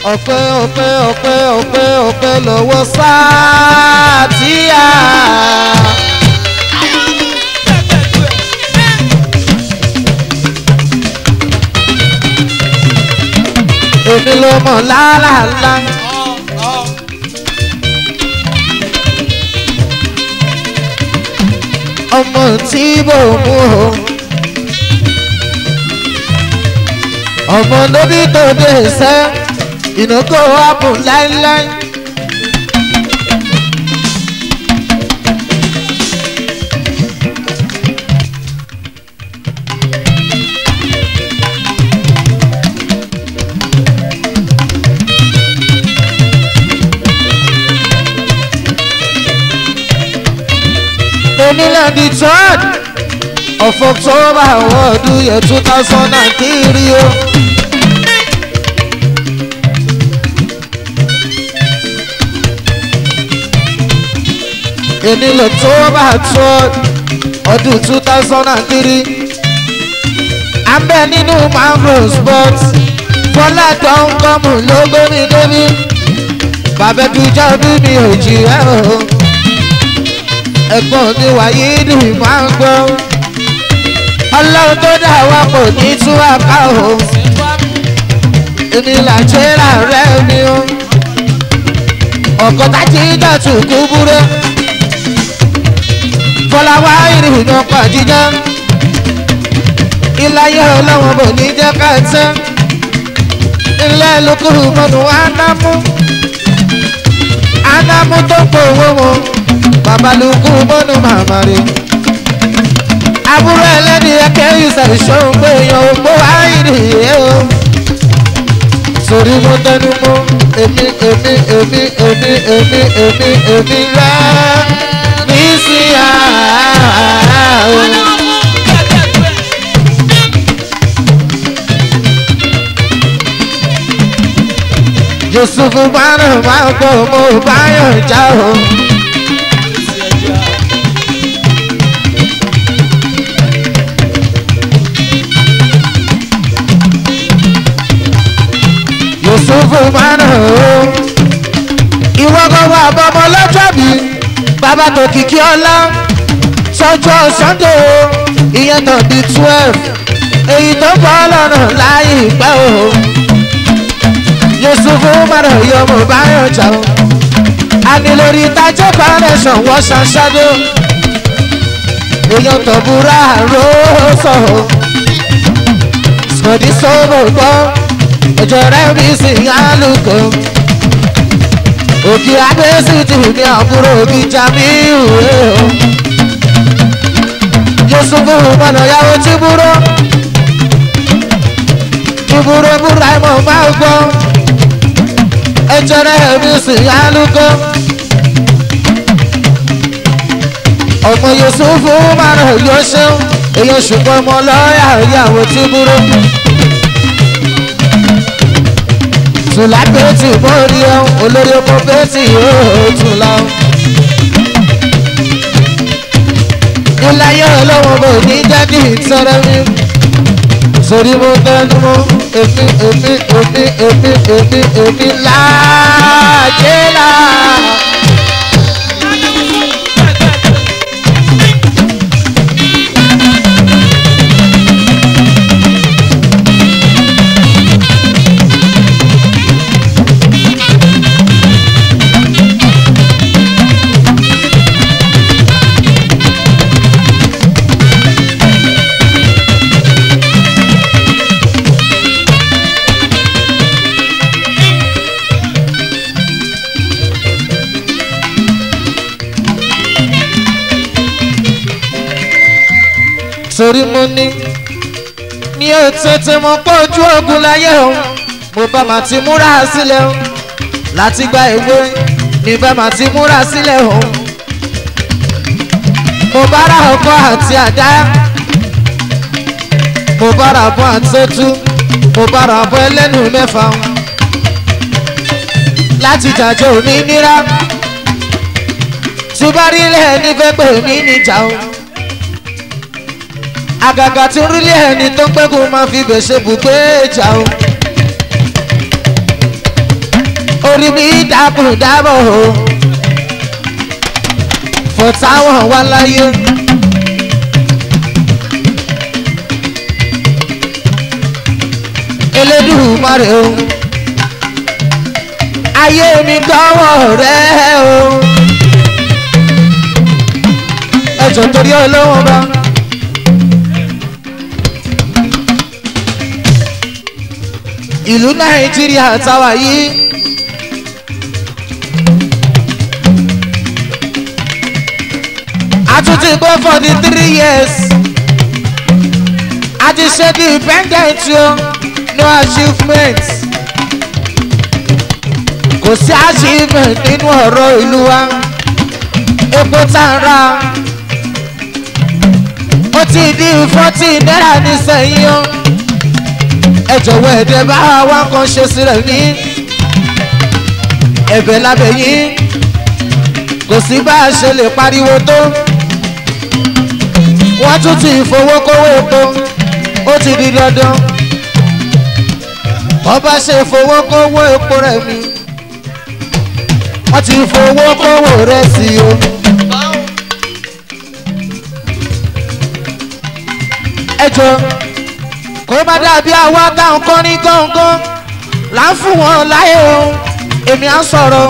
ọpẹ́ ọpẹ́ ọpẹ́ ọpẹ́ ọpẹ́ lọ́wọ́ sáà tíyà. èmi ló mọ̀ lálàlá. ọmọ tí bò mú o. ọmọ lórí tó dé sẹ́ ìnáwó ààbò láíláí. onílẹ̀ di third of october ọdún yẹn two thousand and three o. onílẹ̀ october third ọdún two thousand and three. abẹ́ nínú mangrove sports fọlá tó ń kọ́mù ló gbé mi débi bàbá dùjọ́ bí mi ò jì ẹ́ o ẹ̀gbọ́n mi wáyé dùn máa ń gbọ́. ọlọ́run tó dà wá kò ní tú àká o. èmi là jẹ́ ràrẹ́ mi o. ọ̀kọ́ tájí dàtú kú búrẹ́. fọláwá ìrìnà pàdíjà. iláyé ọlọ́run bò ní jẹ́ ká tẹ́. ilé lókùrù mọ́nu ánámú. ánámú tó pọ̀ owó wọn babalùkù mọ́nú màmá rẹ̀. àbúrò ẹlẹ́ni ẹ̀kẹ́ ìṣẹ̀ ìṣòro pé èèyàn ò gbó àìrí ẹ̀ o. sórí mo tẹnu mọ́ èmi èmi èmi èmi èmi èmi èmi rẹ̀ ní sí àárọ̀. yusufu bánà máa ń gbọ́ mo báyọ̀ já o. yusufu mánà o. ìwọ gbogbo àbọ̀mọ lọ́jọ́ bí bàbá tó kìkì ọlá sọ́jọ́ sunday o ìyẹn tó di twelve èyí tó bọ́ lọ́nà láyé ìpẹ́ o. yusufu mánà yọ mo bá yàn jà o. àní lórí ìtajà foundation wọ́n ṣàṣàdó èèyàn tó búra ró sọ̀rọ̀ sọ̀dí sọ́bọ̀ gbọ́ ẹjọ rẹ bí sí alùkò òkè abẹ́sí ti ní àbúrò òkè jamiu o yusufu mọ̀nà yàwó tí búrò tí búrò búra ẹ̀mọ́ máa gbọ́ ẹjọ rẹ bí sí alùkò ọmọ yusufu mọ̀nà yóò ṣeun èyàn ṣùgbọ́n ọmọ lọ́ọ̀yà ìyàwó tí búrò. tùlá bẹ́ẹ̀tì mórí ẹ̀ olórí ọkọ bẹ́ẹ̀tì yóò tún lọ. ìláyé ọlọ́wọ́n bò ní jáde ìtọ́rẹ́ mi. sórí mo tẹnu mọ́ èmi èmi èmi èmi èmi èmi láàjẹ́ là. torí mo ní mi ò tètè mọ pé ojú ogun láyé o mo bá ma ti múra sílẹ̀ o láti gba ìwé mi bá ma ti múra sílẹ̀ o mo bá ra ọkọ àti àdá mo bá ra bọ́ àtẹ́tú mo bá ra bọ́ ẹlẹ́nu mẹ́fà o láti jàjọ òmìnira tí bá rí ilé ẹni fẹ́ pè mí níjà o àgàgà tí ń rílé ẹni tó ń pẹ́ kó máa fi bẹ̀ ṣe bùgbé ìjà o. rí bí dákúndábọ̀ o fọ̀táwọn wá láyé. elédùmarè o ayé mi gbọ́wọ́ rẹ o ẹjọ́ torí olówó bá. ìlú nàìjíríà táwa yìí. a tún ti gbé for the three years. a ti ṣe the independent o no achievement. kò sí achievement nínú ọ̀rọ̀ ìlú wa. epo tá a ra. ó ti di forty naira nísìnyí o ẹ jọ̀wọ́ ẹ̀dẹ̀ bá wa kan ṣe sílẹ̀ ní ẹ̀bẹ̀ lábẹ́ yín kò sí bá a ṣe lè pariwo tó wọ́n tún ti fowókówó epo ó ti di dandan wọ́n bá ṣe fowókówó epo rẹ̀ mi wọ́n ti fowókówó rẹ̀ sí o. ẹ jọ kó má dàbí àwa táwọn kan ní gángan là ń fún wọn láyé o èmi á sọ̀rọ̀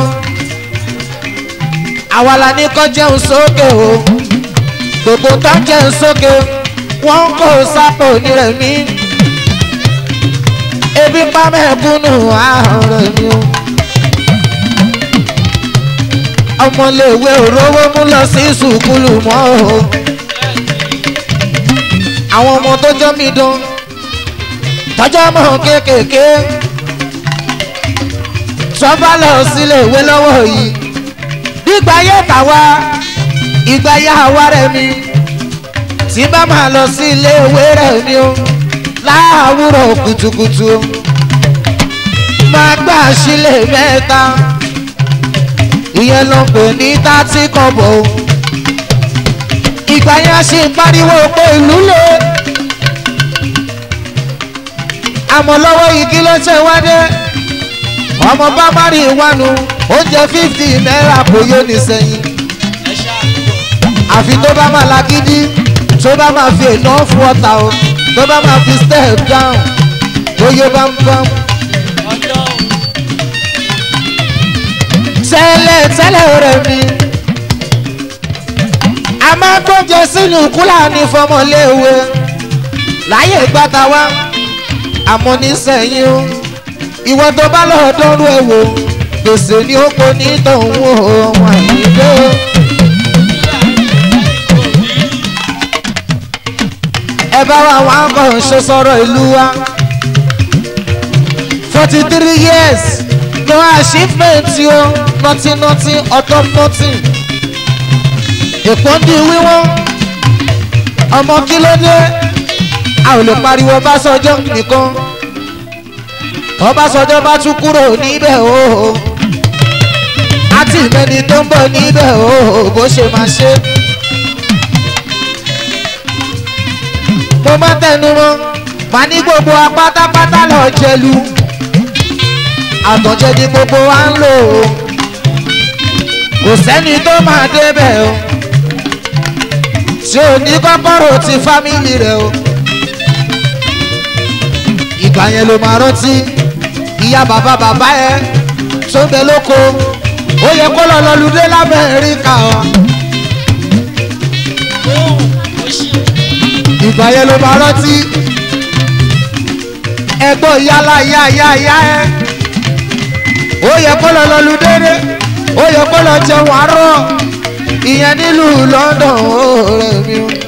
àwa la ní kọ́ jẹun sókè o gbogbo tó ń jẹun sókè wọ́n kò sápò nírẹ̀mí ebi pa mẹ́kúnnù àárọ̀ mi o ọmọléèwé òróró mú lọ sí sùkúlù mọ́ o àwọn ọmọ tó jọ́ mi dán tọ́jọ́ mọ̀ kéékèèké sọ́fà lọ sílé ìwé lọ́wọ́ yìí nígbà yẹ tàwa ìgbà yà wá rẹ̀ mi tí bá máa lọ sí ilé ìwé rẹ̀ mi o láàwúrọ̀ kùtùkùtù máa gbà sílé mẹ́ta ìyẹn ló pè ní tátí kọ̀bọ̀ ìgbà yẹn a ṣe pariwo pé ìlú lè àmọ́ lọ́wọ́ igi ló ṣe wá dé ọmọ bá má rí ìwánu oúnjẹ fífì náírà kò yóò ní sẹ́yìn àfi tó bá máa lagídí tó bá máa fi enough water o tó bá máa fi step down tó yé bámbám. tẹ́lẹ̀ tẹ́lẹ̀ rẹ̀ mi a máa gbọ́njẹ sínú kúlà ní fọmọléèwé láyé gbàtà wá àmọ́ nísẹ̀yìn o ìwọ tó bá lọ́ọ́ dọ́rú ẹ̀ wò gbèsè ni ó kó ní tòun o wọn àìníde o. ẹ bá wa wọn kàn ṣe sọ̀rọ̀ ìlú wa forty three years no achievement o nothing nothing ọ̀tọ̀ nothing èpò ń di wíwọ́n ọmọ kí ló dé a ò lè pariwo ọbásanjọ́ nìkan ọbásanjọ́ bá tún kúrò níbẹ̀ o àti ìmẹ́ni tó ń bọ̀ níbẹ̀ o bó ṣe máa ṣe. mo má tẹnu mọ́ má ní gbogbo apátápátá lọ jẹlu àtọ̀jẹ ni gbogbo wa ń lò ó kò sẹ́ni tó máa débẹ̀ o tí ò ní kọ́kọ́rọ́ ti fámìlì rẹ̀ o ìgbà yẹn ló máa rántí ìyá bàbá bàbá ẹ tó ń bẹ lóko ó yẹ kó lọ lọlùdé lámẹ́ríkà ọ. ìgbà yẹn ló máa rántí ẹgbọ́n yálà yá yá yá ẹ ó yẹ kó lọ lọlùdé dé ó yẹ kó lọ jẹun àárọ̀ ìyẹn nílùú london ó rẹ̀ mí o.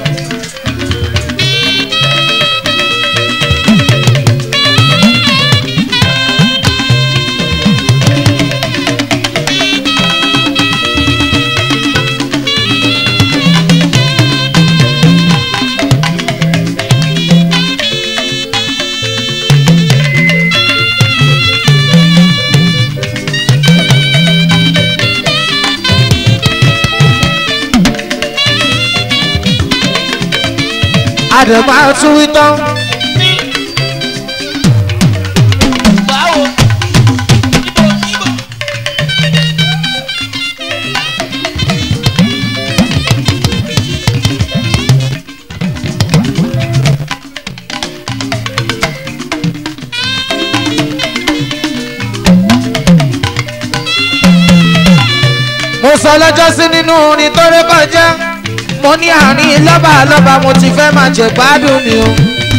àdèmà tún wí tán. mo sọ lọ́jọ́ sí nínú orin tó ré kọjá mo ní àárín lọ́ba lọ́ba mo ti fẹ́ máa jẹ gbádùn mi o.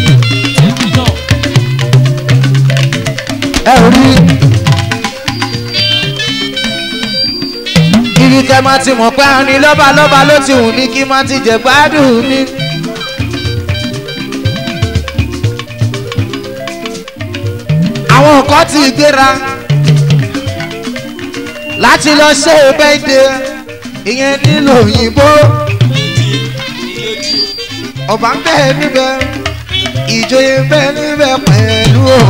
ẹ ò rí ibi kẹ máa ti mọ̀ pé àárín lọ́ba lọ́ba ló ti wù mí kí máa ti jẹ gbádùn mi. àwọn nǹkan ti gbéra láti lọ ṣe bẹ́ẹ̀dẹ̀ ìyẹn nílò òyìnbó ọba ń bẹ níbẹ̀ ìjòyè ń bẹ níbẹ̀ pẹ̀lú o.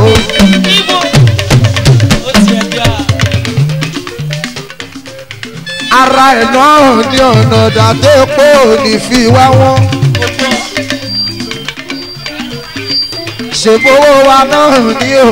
ara ẹ̀ náà ní ọ̀nà dàdépò ní fi wá wọ́n. ṣègbówó wa náà ní o.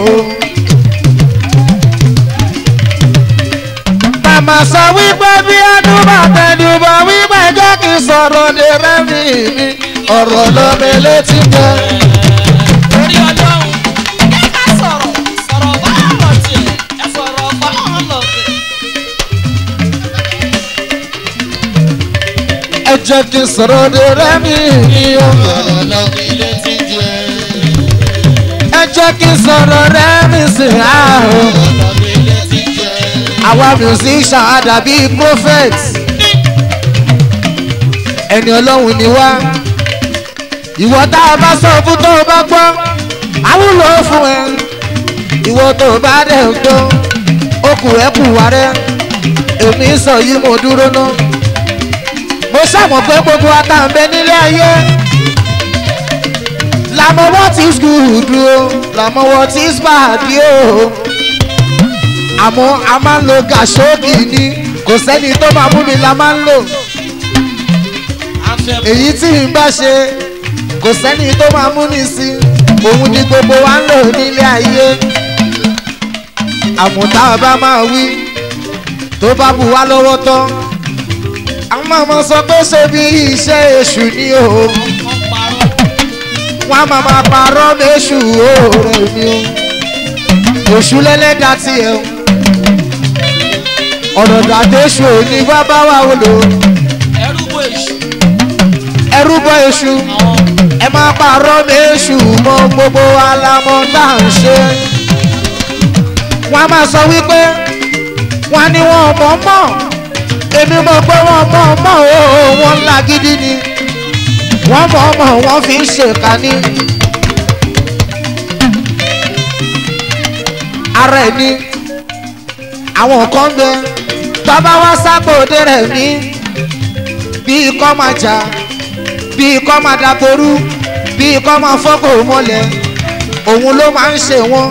màmá sọ wípé bí adúbà tẹnubọ wípé jẹ́ kí n sọ̀rọ̀ ní rẹ́mi mi ọ̀rọ̀ lọ́mọ létí jẹ́. Orí ọlọ́run, ẹ ká sọ̀rọ̀, sọ̀rọ̀ báyọ̀ lọ tiẹ̀, ẹ sọ̀rọ̀ báyọ̀ lọ tẹ̀. ẹ jẹ́ kí n sọ̀rọ̀ ní rẹ́mi mi ọ̀rọ̀ lọ́mí létí jẹ́. ẹ jẹ́ kí n sọ̀rọ̀ rẹ́mi sí ààrùn. lọ́mí létí jẹ́. àwa musician àdàbí prophet ẹni ọlọ́run ni wá ìwọ tá a bá sọ fún tó o bá gbọ́ àwùlọ fún ẹ ìwọ tó o bá dẹ̀ ń gbọ́ okùn rẹ kù wá rẹ èmi sọ yìí mo dúró ná mo ṣàmọ̀ pé gbogbo àtàǹbẹ nílé ayé làmọ́wọ́ tí skul dúró làmọ́wọ́ tí spadi o àmọ́ a máa ń lo gàṣóògì ni kò sẹ́ni tó máa mú mi la máa ń lò èyí tí n bá ṣe kò sẹ́ni tó máa mú mi sí òun ni gbogbo wa ń lò nílé ayé àmọ́ tá a bá máa wí tó bá bù wá lọ́wọ́ tán àwọn ọmọ sọ pé ṣe bí iṣẹ́ èṣù ni o Wọ́n parọ́. wọ́n á máa máa parọ́ méṣù òòrè mi o èṣù lẹ́lẹ́dàá tiẹ̀ o ọ̀rọ̀ dàdéṣù ní wá bá wà wò lò Ẹrú bo èṣù. ẹrú bọ èṣù Àwọn ẹ máa parọ́ méṣù mọ gbogbo alamọ tá à ń ṣe wọ́n á máa sọ wípé wọ́n ní wọn mọ̀ mọ̀ èmi mọ̀ pé wọ́n mọ̀ mọ̀ o wọ́n ńlá gidi ni wọ́n mọ̀ mọ̀ wọ́n fi ń ṣèkà ní. ara ẹ̀ ni àwọn kan ń bẹ bàbá wa sábòde rẹ̀ ní bíi kọ́ máa jà bíi kọ́ máa dàgbòrú bíi kọ́ máa fọ́kò mọ́lẹ̀ òun ló máa ń ṣe wọ́n.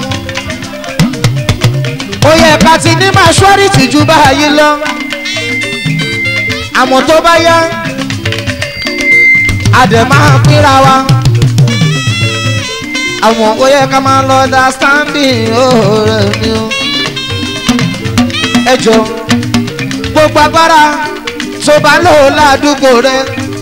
ó yẹ ká ti ní maṣọ́rìtì ju báyìí lọ àmọ́ tó bá yá a dẹ̀ máa pínra wa àwọn ó yẹ ká máa lọ understanding ọ̀rẹ́ mi o. ẹ jọ gbogbo agbára tó bá lò ládùúgbò rẹ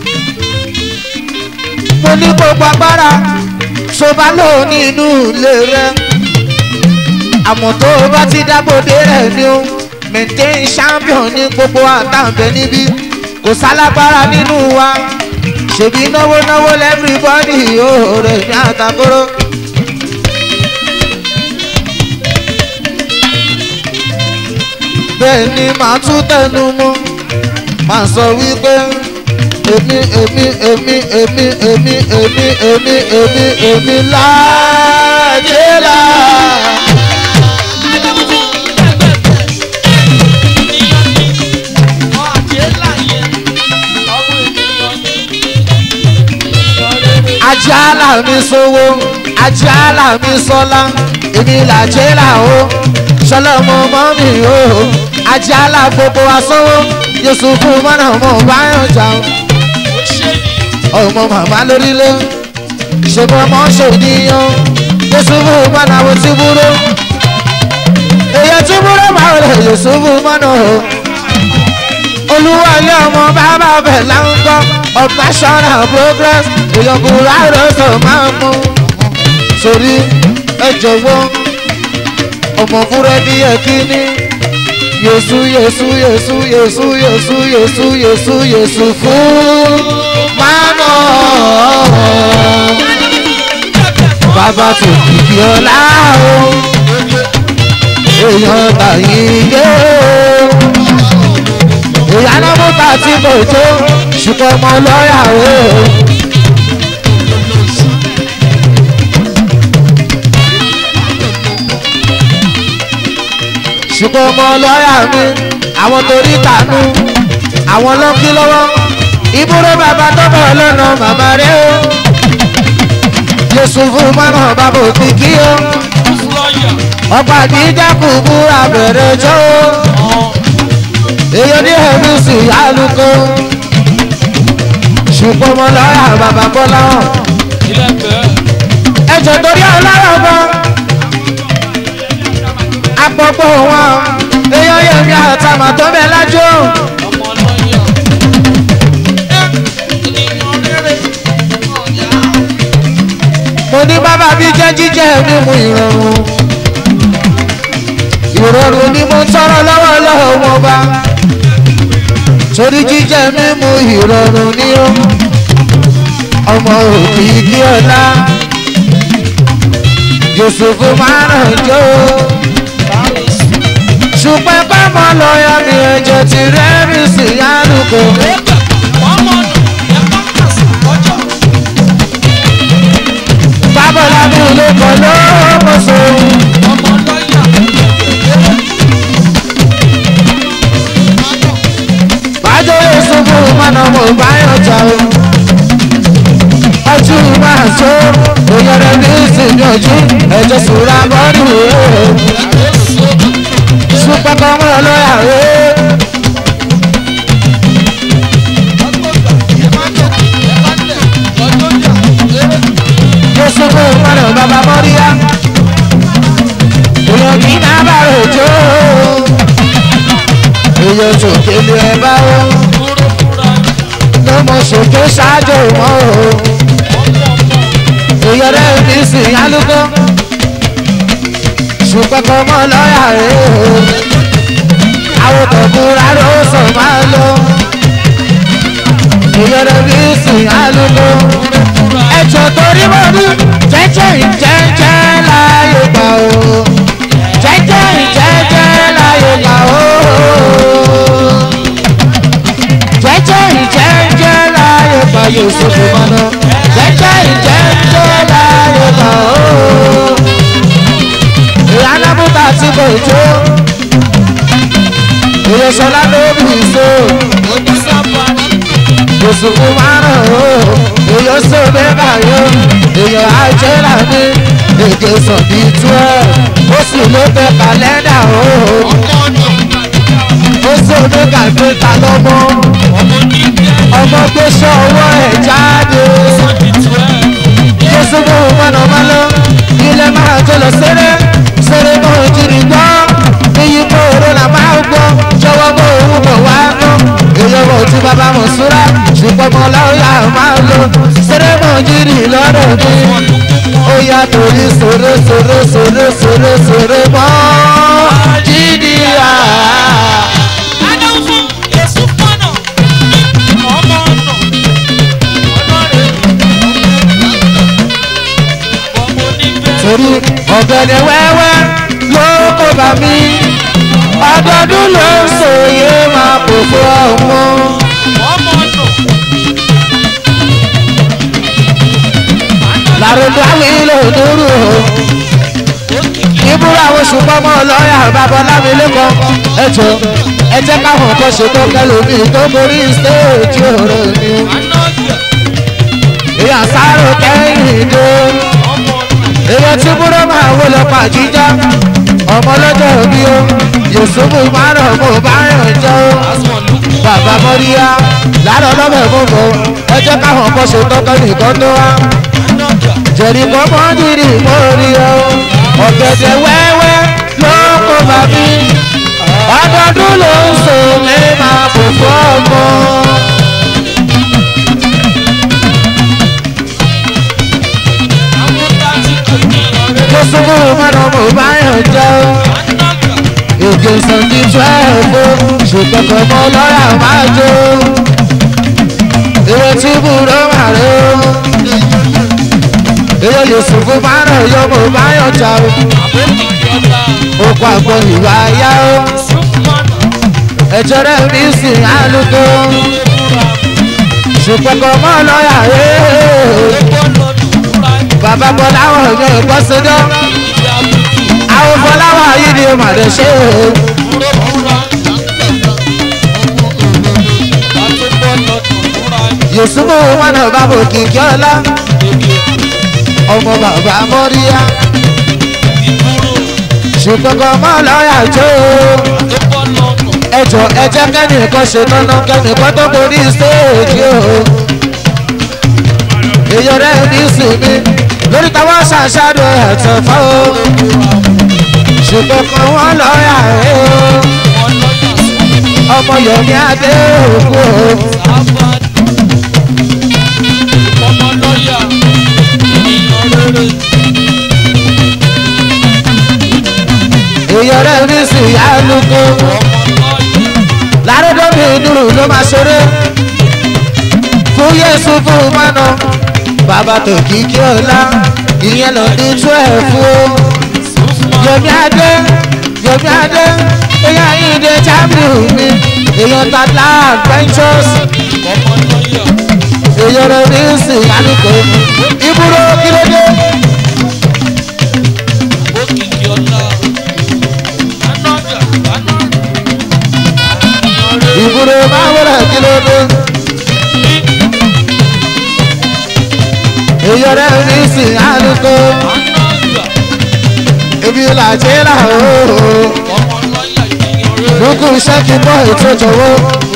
mo ní gbogbo agbára tó bá lò nínú ilé rẹ àmọ́ tó o bá ti dágbòde rẹ̀ ni o maintain champion ní gbogbo àtàǹbẹ̀ níbí kò sálágbára nínú wa ṣèbí náwó náwó lẹ́fìrìbọ́dì yóò rẹ̀ ní àtàkóró. bẹ́ẹ̀ ni màá tún tẹnu mọ́ màá sọ wípé èmi èmi èmi èmi èmi èmi èmi èmi èmi láàjẹ́ là. ajala mi sowó ajala mi sọlá èmi làjẹ́ là o sọlọ́mọ mọ́ mi o ajala gbogbo asọ́wọ́ yusufu mọ́nà mọ́ báyọ̀ jà o ọmọ màmá lórílẹ̀ ṣèbọn ọmọ ṣòdìyàn yusufu mọ́nà wo ti búrò èyí tí búrò máa rẹ̀ yusufu mọ́nà o olúwalé ọmọ bàbá bẹ̀ láńkọ́ operational progress ìyọkùnrin àròsọ máa mú sórí ẹ jọ̀wọ́ ọmọ búrẹ́dì yẹ kíní Yesu Yesu Yesu Yesu Yesu Yesu Yesu Yesu fún mánà. Bàbá tó kìkì ọlá o, èèyàn tàyín dé o. Ìyáná mọ́ta tí kò tó, ṣùgbọ́n ọmọ lọ́yà o. ṣùgbọ́n ọmọ lọ́yà mi àwọn torí tànú àwọn lọ́kí lọ́wọ́ ìbúrò bàbá tó bọ̀ lọ́nà màmá rẹ̀ o Jésù fún mọ́nà bàbá òkè kí o ọgbà jíjà kù búra bẹ̀rẹ̀ jọ́ o èyí ní ẹ̀mí sì yálùkọ́ ṣùgbọ́n ọmọ lọ́yà bàbá bọ́lá hàn ẹ̀jẹ̀ torí ọlọ́rọ̀ bọ́ àpọ̀pọ̀ wọn èèyàn yẹ̀mí àtàmà tó bẹ̀ lájọ́ mo ní bàbá bí jẹ́ jíjẹ́ mímu ìrọ̀rùn ìrọ̀rùn ni mo ń tọrọ lọ́wọ́ lọ́wọ́ wọn bá torí jíjẹ́ mímu ìrọ̀rùn ni ó ọmọ òbí kí ọlá Yusufu máa ràn jó ṣùgbọ́n bámọ́ lọ́yà mi ẹ̀jẹ̀ ti rẹ́rìn sí yálùkọ́. bábọ̀lá mi ò lè kọ́ lọ́mọ́sọ. bájọ́ Yusufu mọ́nà mo bá yàn jà o. ọtún máa jó òyìnbó ní ìsìn ojú ẹ̀jẹ̀ sùúrà bọ́ọ̀lù rẹ̀ super kọ́mọ́ lọ́yà rẹ̀. Jésù kò mọ̀nà bàbá mọ́ríyá. Èèyàn kì í náà bá rojọ́. Èèyàn sòkèlè ẹ̀ bá wọ́. Ló mọ sòkè ṣáájú mọ́ o. Èèyàn rẹ̀ ní sìn yálùkọ́. Super kọ́mọ́ lọ́yà rẹ̀ o àwọn tọ̀kúra ló sọ máa lọ. ìyọ̀rọ̀ bí sùn àlùkò. ẹ̀jọ̀ torí mo ní jẹ́jẹ́ ìjẹ́jẹ́ láyé gbà o. jẹ́jẹ́ ìjẹ́jẹ́ láyé gbà o. jẹ́jẹ́ ìjẹ́jẹ́ láyé gbà yóò sọ̀tò mọ́nà. jẹ́jẹ́ ìjẹ́jẹ́ láyé gbà o. ìyá bùtà tí kò jó èyí sọlá ló bì í so òṣùkú márùn ó èyí sọ bẹ́ẹ̀ yó èyí àjẹrà mi èdè sọ̀bí twelve ó sì ló tẹ kàlẹ́ndà ó ó sọ ní kàgbéta lọ́mọ ọmọ gbé sọ́wọ́ ẹ̀ jáde Jésù mú mọ́nà má lọ ilé máa jẹ lọ sẹ́rẹ́ sẹ́rẹ́ mọ́ ìjìnlẹ̀ gbọ́ iyì mọ́ òró là máa gbọ́ jọ̀wọ́ mọ́ òun bọ̀ wá mọ́ èèyàn mọ̀ tí bàbá mọ̀ súra ṣùgbọ́n mọ́ láwùlà máa lọ sẹ́rẹ́ mọ́ ìjìnlẹ̀ lọ́dọ̀ mi ó yà torí sòrò sòrò sòrò sòrò sòrò mọ́ jìnnìyà. torí ọ̀gẹ̀dẹ̀ wẹ́wẹ́ ló kó bá mi ọdọọdún ló ń sòye máa kò fún ọmọ. làrúdú àwọn ilé òdúró ìbúra àwọn ṣùgbọ́n mọ́ lọ́ọ̀yà babaláwo lẹ́kọ̀ọ́ ẹjọ́ ẹ jẹ́ káwọn kan ṣètò kẹlòmíì tó borí stéèjì ọ̀rọ̀ mi. ìyá sáré kẹ́hìn dé èèyàn tí búrọ́ máa wó lọ pàjíjá ọmọ lọ́jọ́ òbí o yòsùnmù márùn mo bá yàn jẹ́ o bàbá mọ́ríyá láàárọ̀ lọ́bẹ̀ mú bọ̀ ẹ jẹ́ káwọn kan ṣe tọ́kọ́ nìkan tó wá jẹ̀rì kan mọ́ dìrì mórí o ọ̀gẹ̀dẹ̀ wẹ́wẹ́ ló kó bá mi ọdọọdún ló ń so mi máa fò fún ọmọ. mo súnmọ́ mọ́nà mo bá yàn jẹ́ o èdè sọ̀tì twelve ṣùgbọ́n kò mọ lọ́ra máa jó èrè tí búrọ́ máa rẹ̀ ó èrè yusufu máa rẹ̀ yọ mo máa yọ̀ jà ó òkú àgbọn ìwà yá ó ẹ̀jẹ̀ rẹ̀ mi sì álùkò ṣùgbọ́n kò mọ lọ́ra rẹ̀ bàbá bọ́ láwọn ọ̀yọ́ ìgbọ́sọdọ́ àwọn fọláwà yìí ni màdé ṣe é. yusufu wọn bàbá òkìkí ọlá ọmọ bàbá mọ́ríyá ṣùgbọ́n kò mọ́ lọ́ọ̀yà jó ẹjọ́ ẹjẹ́ kẹ́nìkan ṣe tọ́nà kẹ́nìkan tó borí stéèjì o èyí rẹ̀ ní sinmi lórí táwọn ṣàṣàdó ẹ̀tọ́ fọ́ o ṣùgbọ́n kò wọ́n lọ́ọ̀yà ẹ̀ o ọmọ yomi adé òkú o. èèyàn rẹ̀ ní sí àlùkò lárúdọ́mì ìdúró ló máa ṣeré fún yéṣu fún mọ́nà bàbá tó kíkí ọ̀la ìyẹn lọ ní twelve o yomi adé yomi adé èèyàn ìdè jábìlì mi èèyàn tàdá adventures èèyàn rẹ̀ ní sí àlùkò ìbúrò kílódé. ìbúrò máa wọlé kílódé. èèyàn rẹ̀ ní sí àlùkò ibi làjẹ́ làwọn lókùn iṣẹ́ kí bọ́ ètò ìjọwọ́.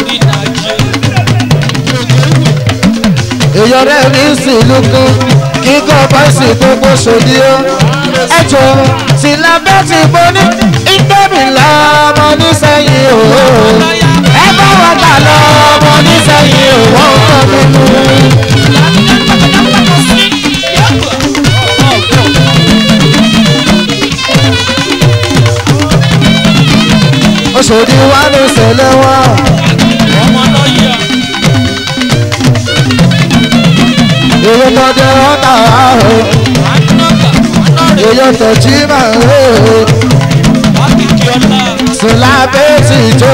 èèyàn rẹ̀ ní sí lókun kíkọ́ bọ́ìsì gbogbo ṣòdì ó. ẹjọ́ tí lábẹ́ ti bọ́ ní ìgbẹ́mi lọ́mọ nísẹ̀yìn o. ẹ bá wọn kà lọ́mọ nísẹ̀yìn o. wọ́n kọ́ mímú. Oṣòdì wa ló ṣẹlẹ̀ wá. Èyí tó dé ọ̀tá o. Èyí tó jí máa ń rè o. Sùn lábẹ́ ti jó.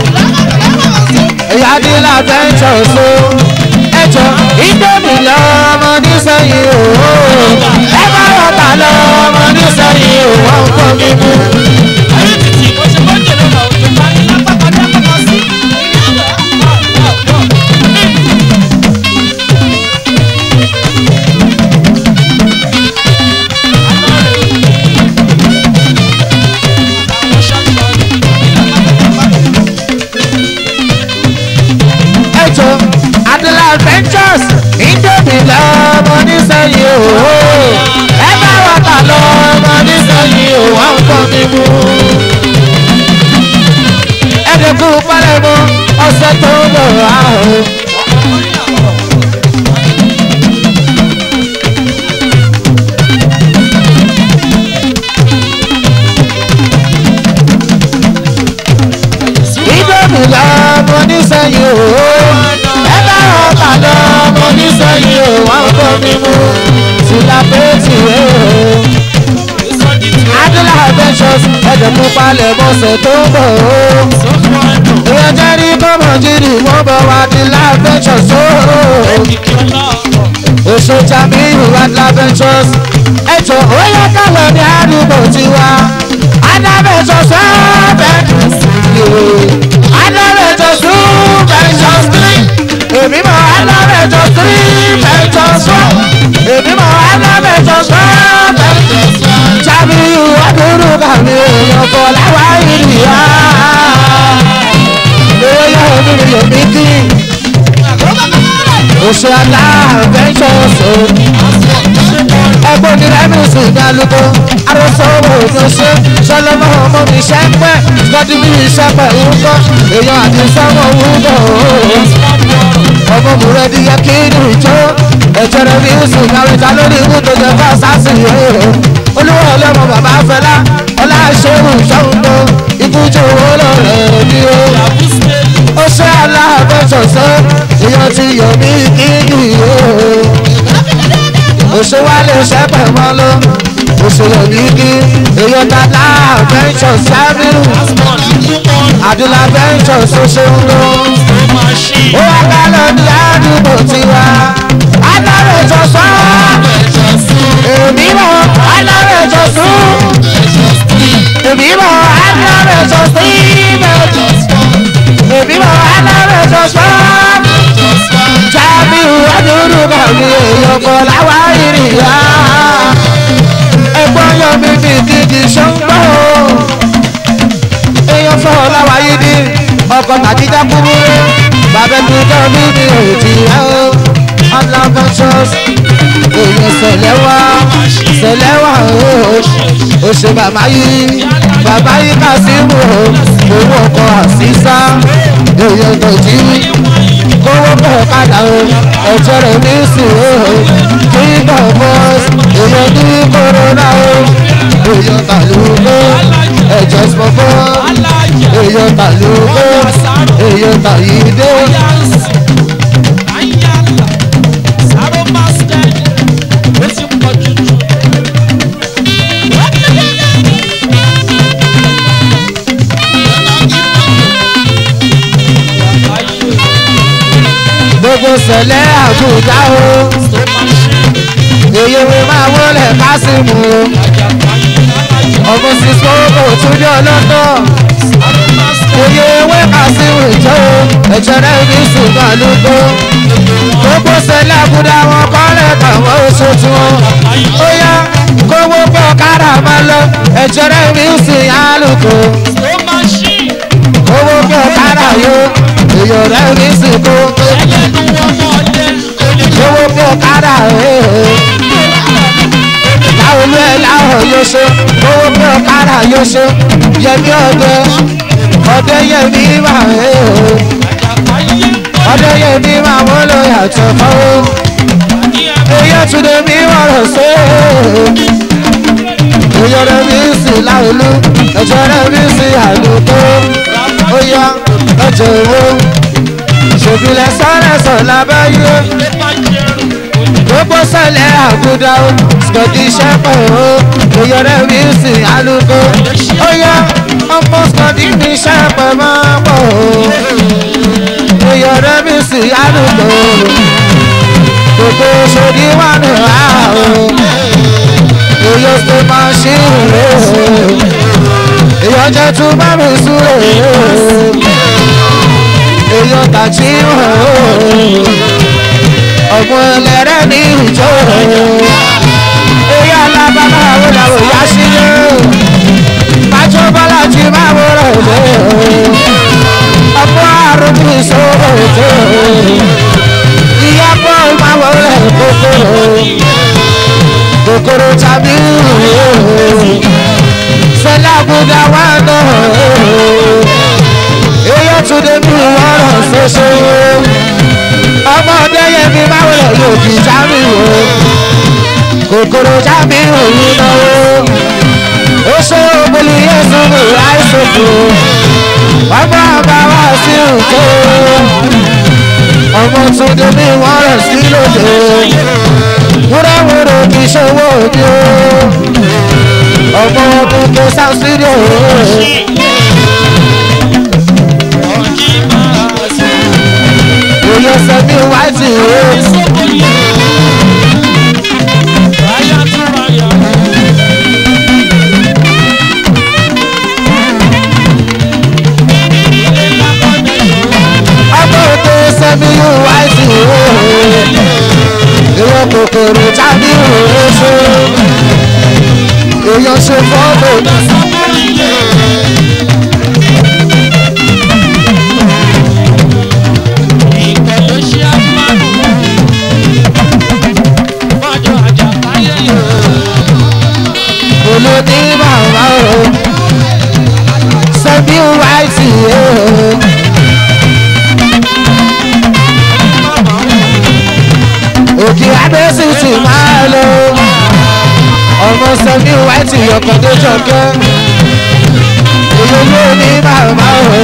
Ìyá ní lábẹ́ ń jọ so. Ẹjọ́ ìdómi lọ́mọ nísẹ̀yìn o. Ẹ bá ọ̀tá lọ́mọ nísẹ̀yìn o. Wọ́n ń kọ́ mímú. ẹjọ́ adela adventures indomie lọ́mọ nísẹ̀yìn o ẹ bá wà tà lọ́mọ nísẹ̀yìn o wọ́n ń kọ́ mi mú. ẹ̀ẹ́dẹ̀kùn pálẹ̀mọ́ ọ̀sẹ̀ tó ń bọ̀ wá o. indomie lọ́mọ nísẹ̀yìn o ẹ bá wà tà lọ́mọ nísẹ̀yìn o wọ́n ń kọ́ mi mú. tìlápẹ́tì o adela adventures ẹ̀ẹ́dẹ̀kùn pálẹ̀mọ́ ọ̀sẹ̀ tó ń bọ̀ o èèyàn jẹ́ rí bọ́mọ̀ jírí wọ́n bọ̀ wá di adventures o. Oṣù Jamiu Adventures ẹ̀jọ̀ ó yẹ ká lọ ní àdúgbò tiwa. Adventures Adventures Adventures Ventures three. Èmi mọ̀ Adventures three Ventures one. Èmi mọ̀ Adventures one Ventures one. Jamiu Adúrú kàmí èèyàn fọ̀ láwa ìrìyà. Èèyàn mi yẹ̀ mí kí oṣù aláàbẹ̀ṣọ́sọ. ẹgbẹ́ onírẹ́mí sì ní alùpùpù arọ́sọ owó ní oṣù sọlọ́mọ ọmọ mi ṣẹ́ pẹ́ lọ́dí mi ṣẹ́ pẹ́ orúkọ èèyàn àti sọ́mọ orúkọ. ọmọ mi rẹ̀ di yẹ kí ní ìjọ ẹ̀jẹ̀ rẹ̀ mi sì kárí ta lórí ikú tó jẹ fún àṣàṣì yìí. olúwa ọlọ́mọ bàbá fẹlá ọlá ṣẹ́rù ṣọ́hún ikú jẹ́ lọ rẹ̀ ní o ó ṣe aláàbẹ̀sọ̀sọ́ èèyàn ti yọ̀ mí kíkì o òṣè wa lè ṣẹ́pẹ̀ mọ́ lọ òṣè yọ̀ mí kí èèyàn tata àbẹ̀sọ̀ sábìrù àdúrà bẹ́ńsọ̀ ṣoṣo ń lọ ó wá ká lọ ní àdúgbò tiwa alárèjọsọ èmi mọ alárèjọsọ èmi mọ alárèjọsọ èmi mọ alárèjọsọ jábìrù adúrú kàwé èèyàn kọ láwa ìrìyà ẹ̀gbọ́n yọ mí ní dídì ṣọgbọ èèyàn fọ láwa yìí ní ọkọ tàjíjà kúrúrú bàbá tó jọ mí ní òjì ẹ o ọlọmọṣọs èèyàn ṣẹlẹ̀ wá ṣẹlẹ̀ wá o ó ṣe bàbá yìí bàbá yìí kà sí wò ó owó ọkọ àṣìṣà èèyàn tó jí kówó bọ̀ padà o ẹ̀jẹ̀ rẹ̀ ní sùn o kí bọ̀ bọ́s èèyàn ní kòrónà o èèyàn tàlùkò ẹ̀jẹ̀ sọ̀bọ̀ èèyàn tàlùkò èèyàn tàyídé. gbogbo sẹ̀lẹ̀ àbújá o èyí mi máa wọlé kásìmù o ọmọ sísọ kò tún ní ọlọ́tọ̀ oyè ewé kásìmù ìjọ o ẹ̀jẹ̀ rẹ̀ ní ṣùgbọ́n àlùkò gbogbo sẹ̀lẹ̀ àbújá wọn kọ́lẹ̀ tàwọn oṣù tí wọn ó yá kówó pọ̀ kára máa lọ ẹ̀jẹ̀ rẹ̀ ní ṣùgbọ́n àlùkò kówó pọ̀ kára yó èyí rẹ̀ ní ṣùgbọ́n owó bí ọ̀kadà láwọn olú ẹ̀ láwọn yóò ṣe owó bí ọ̀kadà yóò ṣe yẹmi ọdẹ ọdẹ yẹmi mà ọdẹ yẹmi mà wọ́n lọ yàtọ̀ fọwọ́ èyí túnde mi wọ̀rọ̀ sí èyí ọdẹ mi sì láwọn olú ẹ̀jọ̀ rẹ̀ mi sì àlùkò ó yá ẹ̀jẹ̀ owó ṣèbílẹ̀ sọ́rẹ́sọ̀ lábẹ́yé gbogbo sẹlẹ̀ àgùdà o scotty shepherd o oyọrẹ wilson aluko oya ọmọ scotty mi shepherd máa pọ̀ o oyọrẹ wilson aluko gbogbo sodi wà ní ha o oyo ṣe máa ṣí ìrè o ìyọjẹ tún bá mi súrè o èyàn tàjí hàn ó ọ̀gbun ẹlẹ́rẹ́ ní ìjọ èyí alábàbà àwọn làwọn ìyá sílé májọ bọ́lá ti máa wọ́rọ̀ lé ọ̀pọ̀ àrùn bí ìṣòro ètò ìyá bọ́ máa wọlé kòkòrò kòkòrò tàbí sẹlẹ̀ àbúdá wà náà èyàn tún dé bí wọ́n ṣoṣo ọmọdé yẹn mi máa wọlé yóò di jámi o kòkòrò jámi òun náwó ó ṣe ògbólì yéṣu mi láìsòkò ọmọ àbá wá sí òkè ọmọ tún dé bí wọ́n sí lòdì wúrẹ́wúrẹ́ kì í ṣòwò òbí o ọmọ ọdún kò sáà sídìí o. Oyo sẹ́mi wáìtì o. Ọmọ òde sẹ́mi wáìtì o. Ìwọ kòkòrò jáde oṣù. Èèyàn ṣe fọ́tò. olóní màmá o sẹ́mi wáìtì o. òkè adésì ti máa lọ ọmọ sẹ́mi wáìtì ọkọ̀ tó jọkẹ́ èyí ló ní màmá o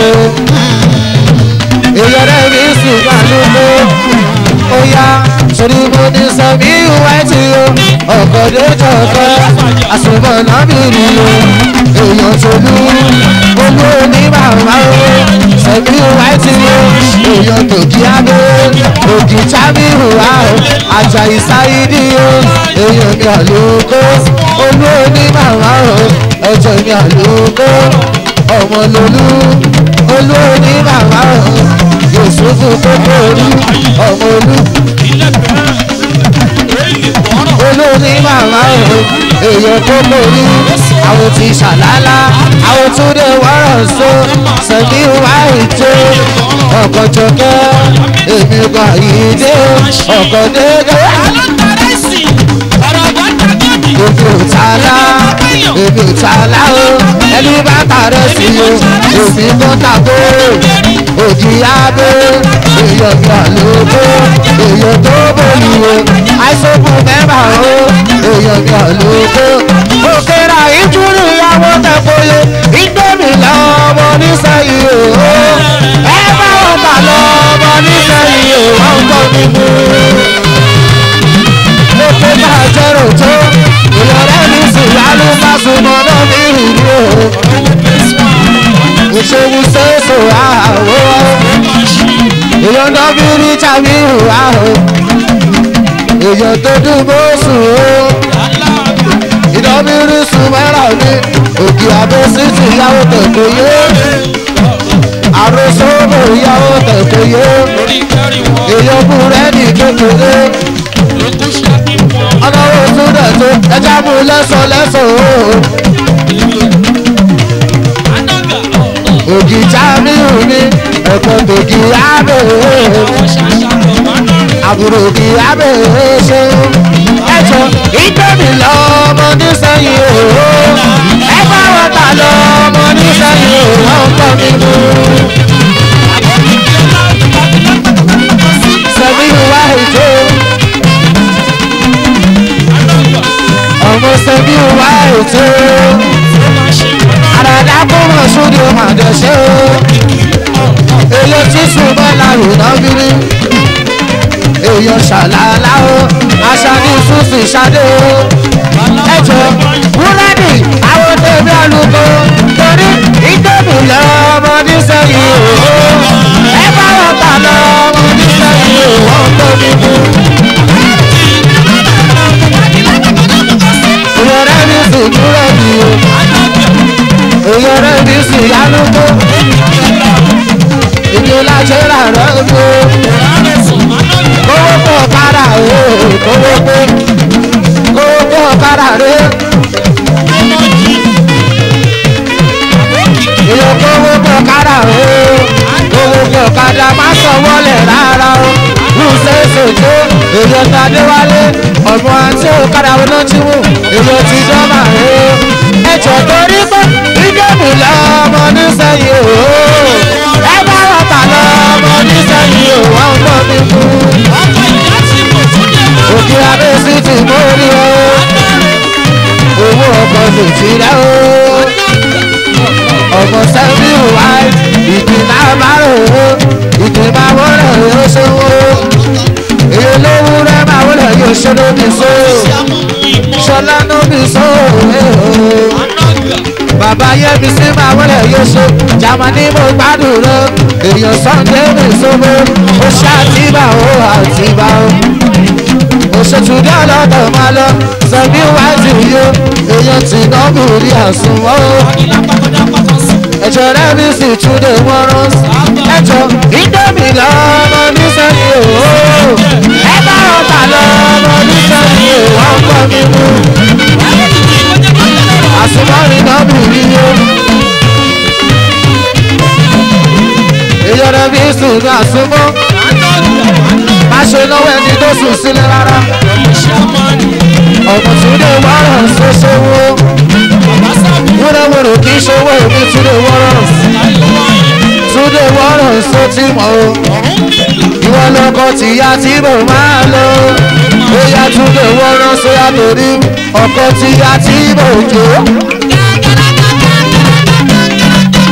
èyí ọ̀rẹ́ mi sì wà lóko ó yá sórí mo ní sẹ́mi ìwà tí o ọkọ̀ lójó ọkọ̀ àsùnmọ̀ nábìrì o èèyàn tó lú olú ní màmá o sẹ́mi ìwà tí o èèyàn tó kí abẹ́ òkì jábí hùwà o àjàyí sáyidì o èèyàn mi àlùkò olú ní màmá o ẹ̀jẹ̀ mi àlùkò ọmọ lolú olú ní màmá o yusufu kókó olú ọmọ olú olórí màmá o èèyàn tó mórí àwọn ti ṣàlálá àwọn tún dé wọ́rọ̀ so sẹ́mi wá ètò ọkọ̀ jọkẹ́ èmi gbà yìí dé ọkọ̀ dédé èmi ò tààlà èmi ò tààlà o ẹni bá tààrẹ sí o èmi kò tàbó òjì abẹ́ èèyàn gbà lóko èèyàn tó bòlù o àìsókù mẹ́fà o èèyàn gbà lóko òkèrà ìjúrù ìyàwó tẹ̀kọ́lé ìgbẹ́mì lọ́mọ nísẹ̀yìn o ẹ bá wọn bà lọ́mọ nísẹ̀yìn o wọ́n kọ́ mi mú lókè bá jẹ́rò tó ìyọ̀rẹ́ mi sì yálù má súnmọ́ náà ní ìlú o ìṣòwò ṣèṣò àwọ̀ èèyàn náà bí rí tàbí ìhùwà o èèyàn tó dùn bó sùn o ìdánbírí sùn mẹ́rà mi òkè àbẹ́sí ti yàwó tẹ̀kọ̀ yé àròsọ mò yàwó tẹ̀kọ̀ yé èèyàn kú rẹ́ ní kékeré ọlọ́wọ́ tún dẹ̀ tó ẹja mú lẹ́sọ̀ lẹ́sọ̀ o ògì jámíù mi ẹ̀kọ́ tògì ábẹ́ àbúrò ògì ábẹ́ ṣe ẹ̀jọ̀ ìgbẹ́mi lọ́mọ nísẹ̀yìn o ẹ bá wọn ta lọ́mọ nísẹ̀yìn o wọ́n kọ́ mi mú. sẹ́mi wá ètò ọmọ sẹ́mi wá ètò àràdá kó mọ̀ sódì ó mà dẹ̀ṣẹ́ o èyí tí ṣùgbọ́n lárò náà bírí èèyàn ṣàlàlá o aṣáájú ṣùṣì ṣadé o ẹjọ búrẹ́dì àwọn tèmi àlùkò torí ìdẹ́bù lọ́mọ nísẹ̀yìn o ẹ bá wọn ta lọ́mọ nísẹ̀yìn o wọ́n tó mi mú. ìyọ̀rẹ́ mi sì dúró di o ìyọ̀rẹ́ mi sì yálùkò ìjọba ṣe rà rẹ̀ o kówó pọ̀ kára o kówó pé kówó pọ̀ kára rẹ̀ èyàn kówó pọ̀ kára o kówó pọ̀ kára má sọ wọlé rárá o lùsẹ̀ ṣèjó èyàn tàdé wálé ọmọ àti òkàrà olójúmù èyàn ti dọ́mà rẹ̀ o ẹjọ́ torí pé ìdẹ́bù lọ́mọ nísẹ̀yìn o ẹ bá wọn tà lọ́mọ nísẹ̀yìn o wọ́n ń gbọ́ mi fún òkè abẹ́sí ti mórí o owó ọkọ̀ lè ti rẹ̀ o ọmọ sẹ́mi wá ìdìnnà márùn o ìdìnnà wọlé yóò ṣòwò èyí olówó rẹ̀ máa wọlé yóò ṣe lóbi so ṣọlá lóbi so bàbá yẹmi sí máa wọlé yóò ṣe jamani mo gbádùn rẹ èèyàn sunday mi sọmọ ó ṣe àtibá o àtibá o òṣètùdí ọlọ́dọ̀ máa lọ sẹ́mi wájú yó èèyàn tí nọ́ọ̀bù rí àsùnwọ̀n o ẹ̀jọ̀ rẹ̀ mi sì túnde wọ́n rán ẹ̀jọ̀ ìdẹ́mi lọ́mọ nísẹ́yìn o ẹ bá ọ̀tà lọ́mọ nísẹ́yìn o wọ́n kọ́ mi mú àsùnmọ́rin nọ́ọ̀bù rí yó èèyàn rẹ̀ mi sùn ní àsùnmọ́ má ṣe náwó ẹni tó sùn sílẹ̀ rárá ọ̀pọ̀ túnde wọ́rọ̀ ṣoṣowó wúrẹ́wúrẹ́ kì í ṣòwò èmi túnde wọ́rọ̀ túnde wọ́rọ̀ ṣó tí mọ̀ o ìwọ lọkọ tìyá tí mo máa lọ bóyá túnde wọ́rọ̀ sóyá torí ọkọ tìyá tí mo jò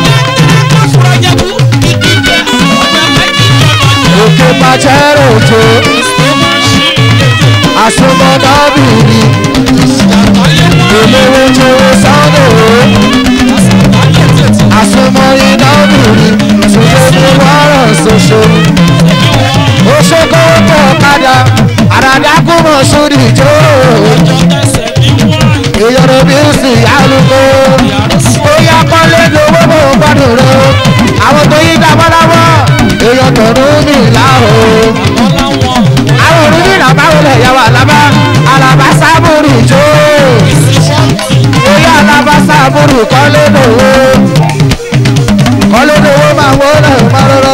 lòwó kọ́lé lòwó máa wọ́ náà máa rọ́rọ́.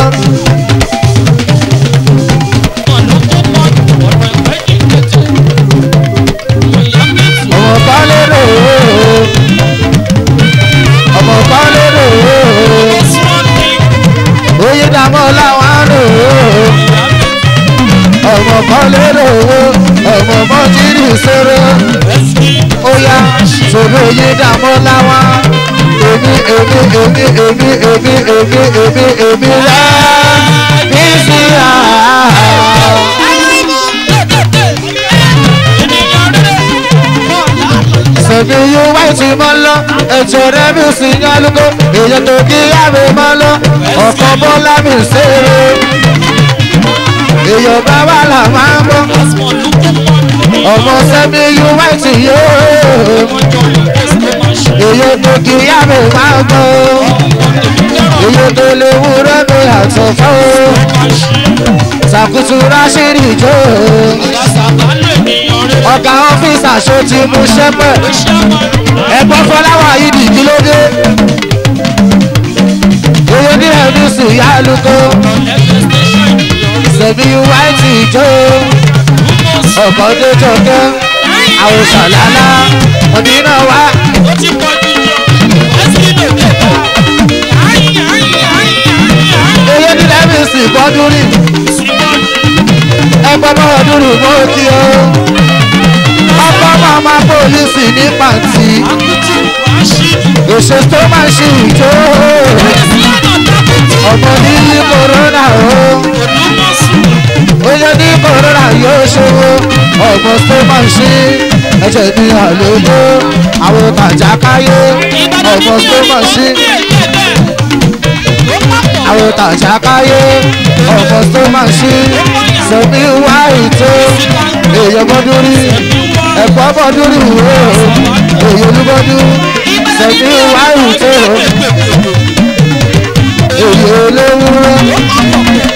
ọmọ kọ́lé lòwó ọmọ kọ́lé lòwó oyè dàmọ́ làwọn lòwó ọmọ kọ́lé lòwó ọmọ mọ́jírì sọ̀rọ̀ ó yá sọ̀rọ̀ oyè dàmọ́ làwọn èmi èmi èmi èmi èmi èmi èmi èmi rẹ̀ bí sí àá. sẹ̀mi yóò wáyé tí mo lọ ètò rẹ̀ mi sì yan lóko èyí tó kí yá mi mọ́ lọ ọ̀kan bọ́lá mi ṣeré èyí bá wà là máa ń bọ́ ọmọ sẹ́mi yóò wáyé tí yóò èyí tó kí yá mi máa gbọ́ èyí tó lè wúrẹ́ mi àtọ̀fọ́ sàkútù ráṣírí jò ọ̀gá ọ́fíìsì àṣọ ti mú ṣẹ́pẹ̀ ẹ̀gbọ́n fọláwà yìí di kí ló dé owó ní ẹ̀mí sì yá lóko sẹ̀mí wáìtì jó ọ̀kọ́ tó jọkẹ́ àwòsàn lálá ọ̀dínà wá owó ní ẹ̀mí sì bọ́dún rí ẹgbọ́n bá ọdún rí mọ́ kí o ọkọ̀ máa ma pólísì ní pàǹtí èso tó máa ṣe ìjó ọmọ ní kòrónà o oyè ní kòrónà yóò ṣòwò ọmọ tó máa ṣe ẹ̀jẹ̀ ní àlòlò àwọn tàjà káyé ọmọ tó máa ṣe àwọn tàjà káyé ọmọ tó máa ṣe sẹ́mi wá ètò èèyàn bọ́dún rí ẹ̀kọ́ bọ́dún rí wò èyí olúbọ́dún sẹ́mi wá ètò èyí olówó.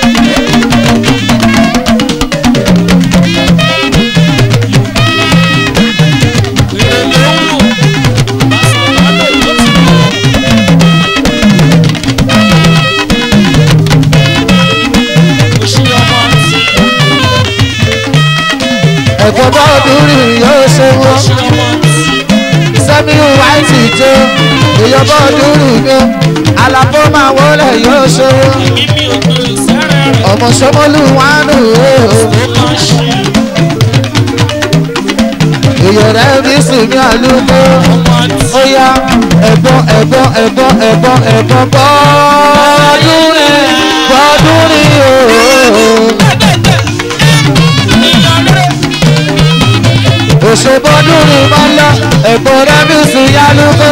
ẹ̀kọ́ bọ́dún rí yóò ṣe wọ́n sẹ́mi wáìtì jó èyàn bọ́dún rí mi àlàfo máa wọlé yóò ṣe wọ́n ọmọ sọmọlú wánú èyàn rẹ̀ bí sinmi àlùkò ó yá ẹ̀gbọ́n ẹ̀gbọ́n ẹ̀gbọ́n ẹ̀gbọ́n ẹ̀gbọ́n bọ́dún rí bọ́dún rí ooo. òṣèbọ́dún ni máa ń lọ ẹ̀kọ́ rẹ́bí sí yálùkọ́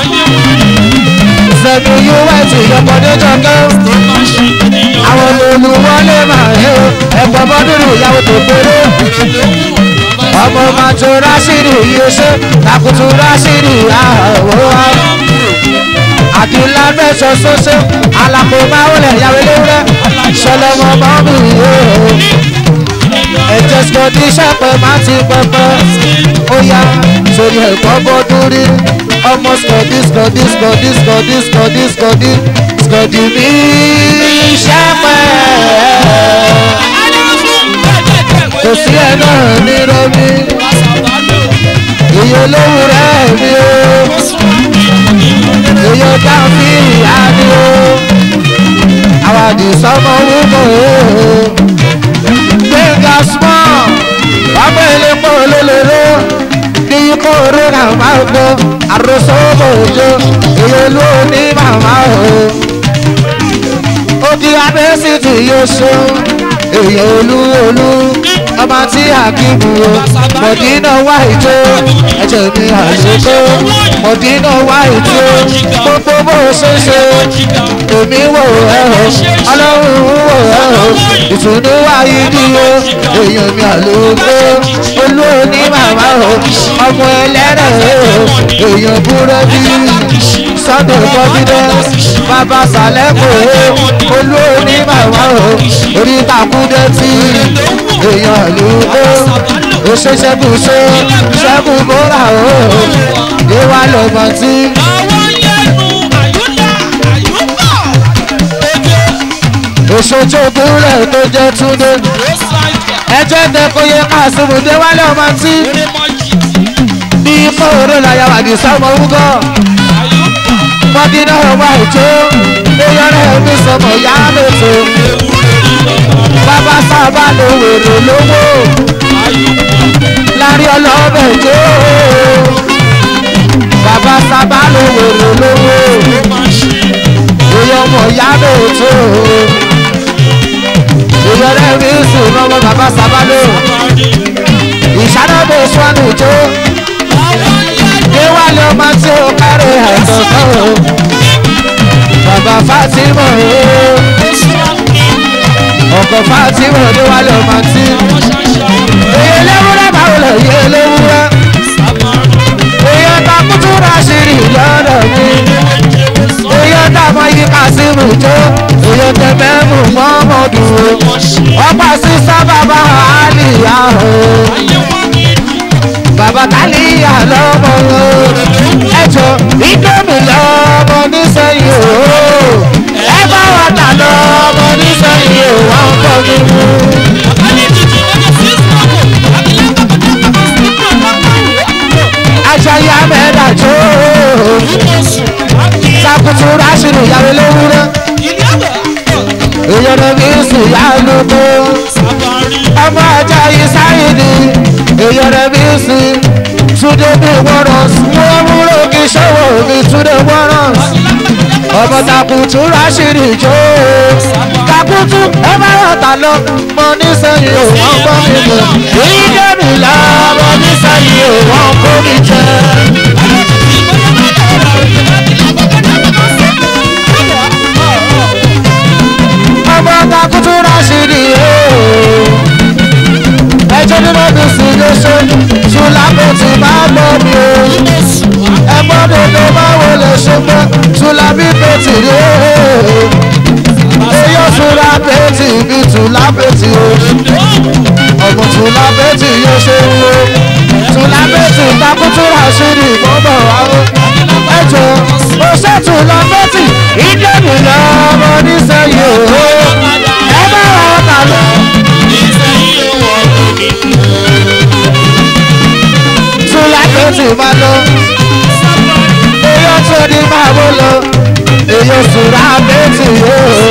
sẹ́mi us ìyọ̀pọ̀dé jọkẹ́ àwọn olùwọlé máa ń yọ ẹ̀kọ́ bọ́dún ni ìyàwó tó péré ọmọ màtó rásìrì yìí ṣe takutu rásìrì àwọ̀ àdìlá mẹ́sàn sọ́sẹ́ alákò máa wọlé ìyàwó ewúrẹ́ ṣọlọ́mọ mọ́mí yóò ẹ̀jẹ̀ sọ̀dí sẹ́pẹ̀ máa ti pẹpẹ ó yá sórí ẹ̀kọ́ bọ́dún rí ọmọ sọ̀dí sọ̀dí sọ̀dí sọ̀dí sọ̀dí sọ̀dí sọ̀dí mi sẹ́pẹ̀ kò sí ẹ̀ náà ní romi iye olówó rẹ̀ mi o iye dáfí ìyá ni o àwọn àdìsọ́mọ wúwo o gbẹ̀ngà small wàá ilé pọ̀ lólèrè ní kóró náà máa gbọ́ àròsọ òjò èyí ló ní màmá o. òkè abẹ́sìtì yóò ṣe èyí olú olú ọmọ tí àkíbù o mọ̀dínà wá ìjó ẹ̀jẹ̀ mi àlùkò mọ̀dínà wá ìjó gbogbo bó ṣe ṣe èmi wò ẹ́ o ọlọ́run wò ẹ́ o ìtùnú wáyé ní o èèyàn mi àlùkò olú òní màmá o ọmọ ẹlẹ́rẹ̀ o èèyàn búrẹ́dì sunday confidence bàbá sàlẹ́kò o olú òní màmá o orí takúndé tí èèyàn àlùkò ó ṣe ṣẹ́gun ṣe ṣẹ́gun mọ́ra o ìwà lọ́mọ tí. àwọn yẹnu ìṣojú gúnlẹ̀ tó jẹ́ túndé ó sáìjà ẹjẹ́ tẹ kó yẹ káàsìmù dé wálé ọmọ tí eré mọ́jì ní kóòrò láyà wà ní sọmọ wúgọ́ àyùbá mọ́dínà ọmọ ìjó eyọrẹ mi sọmọ yá lóto bàbá sábà ló wèrè lówó lárí ọlọ́bẹ̀ jó bàbá sábà ló wèrè lówó èyàn ọmọ yá lóto eyọrẹ mi sùn lọ́wọ́ bàbá sábà ló ìṣáná bó sọ́nù jó déwálé ọmọ tí ó kárí àìsàn o bàbá fatima o ọkọ fatima déwálé ọmọ tí èyí léwúrẹ́ báwo lè yé léwúrẹ́ èyí ọ̀tá kútú rásìrì lọ́dọ̀ mi èyí ọ̀tá mọ yí kásìmù jó èyí ọ̀tẹ̀ mẹ́mú mọ́mọ́dù o ọ̀pá sísá bàbá àlìyá o bàbá kálíyà lọ́mọ o ẹjọ́ ìdómi lọ́mọ nísẹ̀yìn o ẹ bá wà tà lọ́mọ nísẹ̀yìn o wọ́n kọ́ mi mú. aṣáyé amẹ́dà jó sakutu rásìrì ìyàwó léwúrẹ́ ìyọ̀nà mi sì yá lóko ọmọ ọjà yìí sáyidì ìyọ̀nà mi sì túndé mi wọ́rọ̀ wọ́n múlò kí sọ́wọ́ mi túndé wọ́rọ̀ ọmọ takutu rásìrì jó takutu ẹ bá yọ̀tà lọ mọ nísẹ̀yìn ò wọ́n gbọ́ mi lọ ìdẹ́mi là mọ nísẹ̀yìn ò wọ́n kó mi jẹ. ọmọ takutu rásìrì ooo ẹjọ́ nínú mi sì lè ṣe tùlápẹ̀ tí máa gbọ́ mi o ẹgbọ́n dodo báwo lè ṣe pé tùlábí pẹ̀tì rí ooo eyó tùlápẹ̀ tì bí tùlápẹ̀ tì o ọmọ tùlápẹ̀ tì yóò ṣe ń wo tùlápẹ̀ tì takutu rásìrì gbọ́dọ̀ wá o ẹjọ́ ó ṣètò lọ́pẹ̀tì ìdẹ́mi lọ́mọ nísẹ̀yìn ooo ẹ bá wà ó ta lọ. tùlápẹ̀ tì máa lọ eyó tó ní máa bó lọ eyó tùlápẹ̀ tì yóò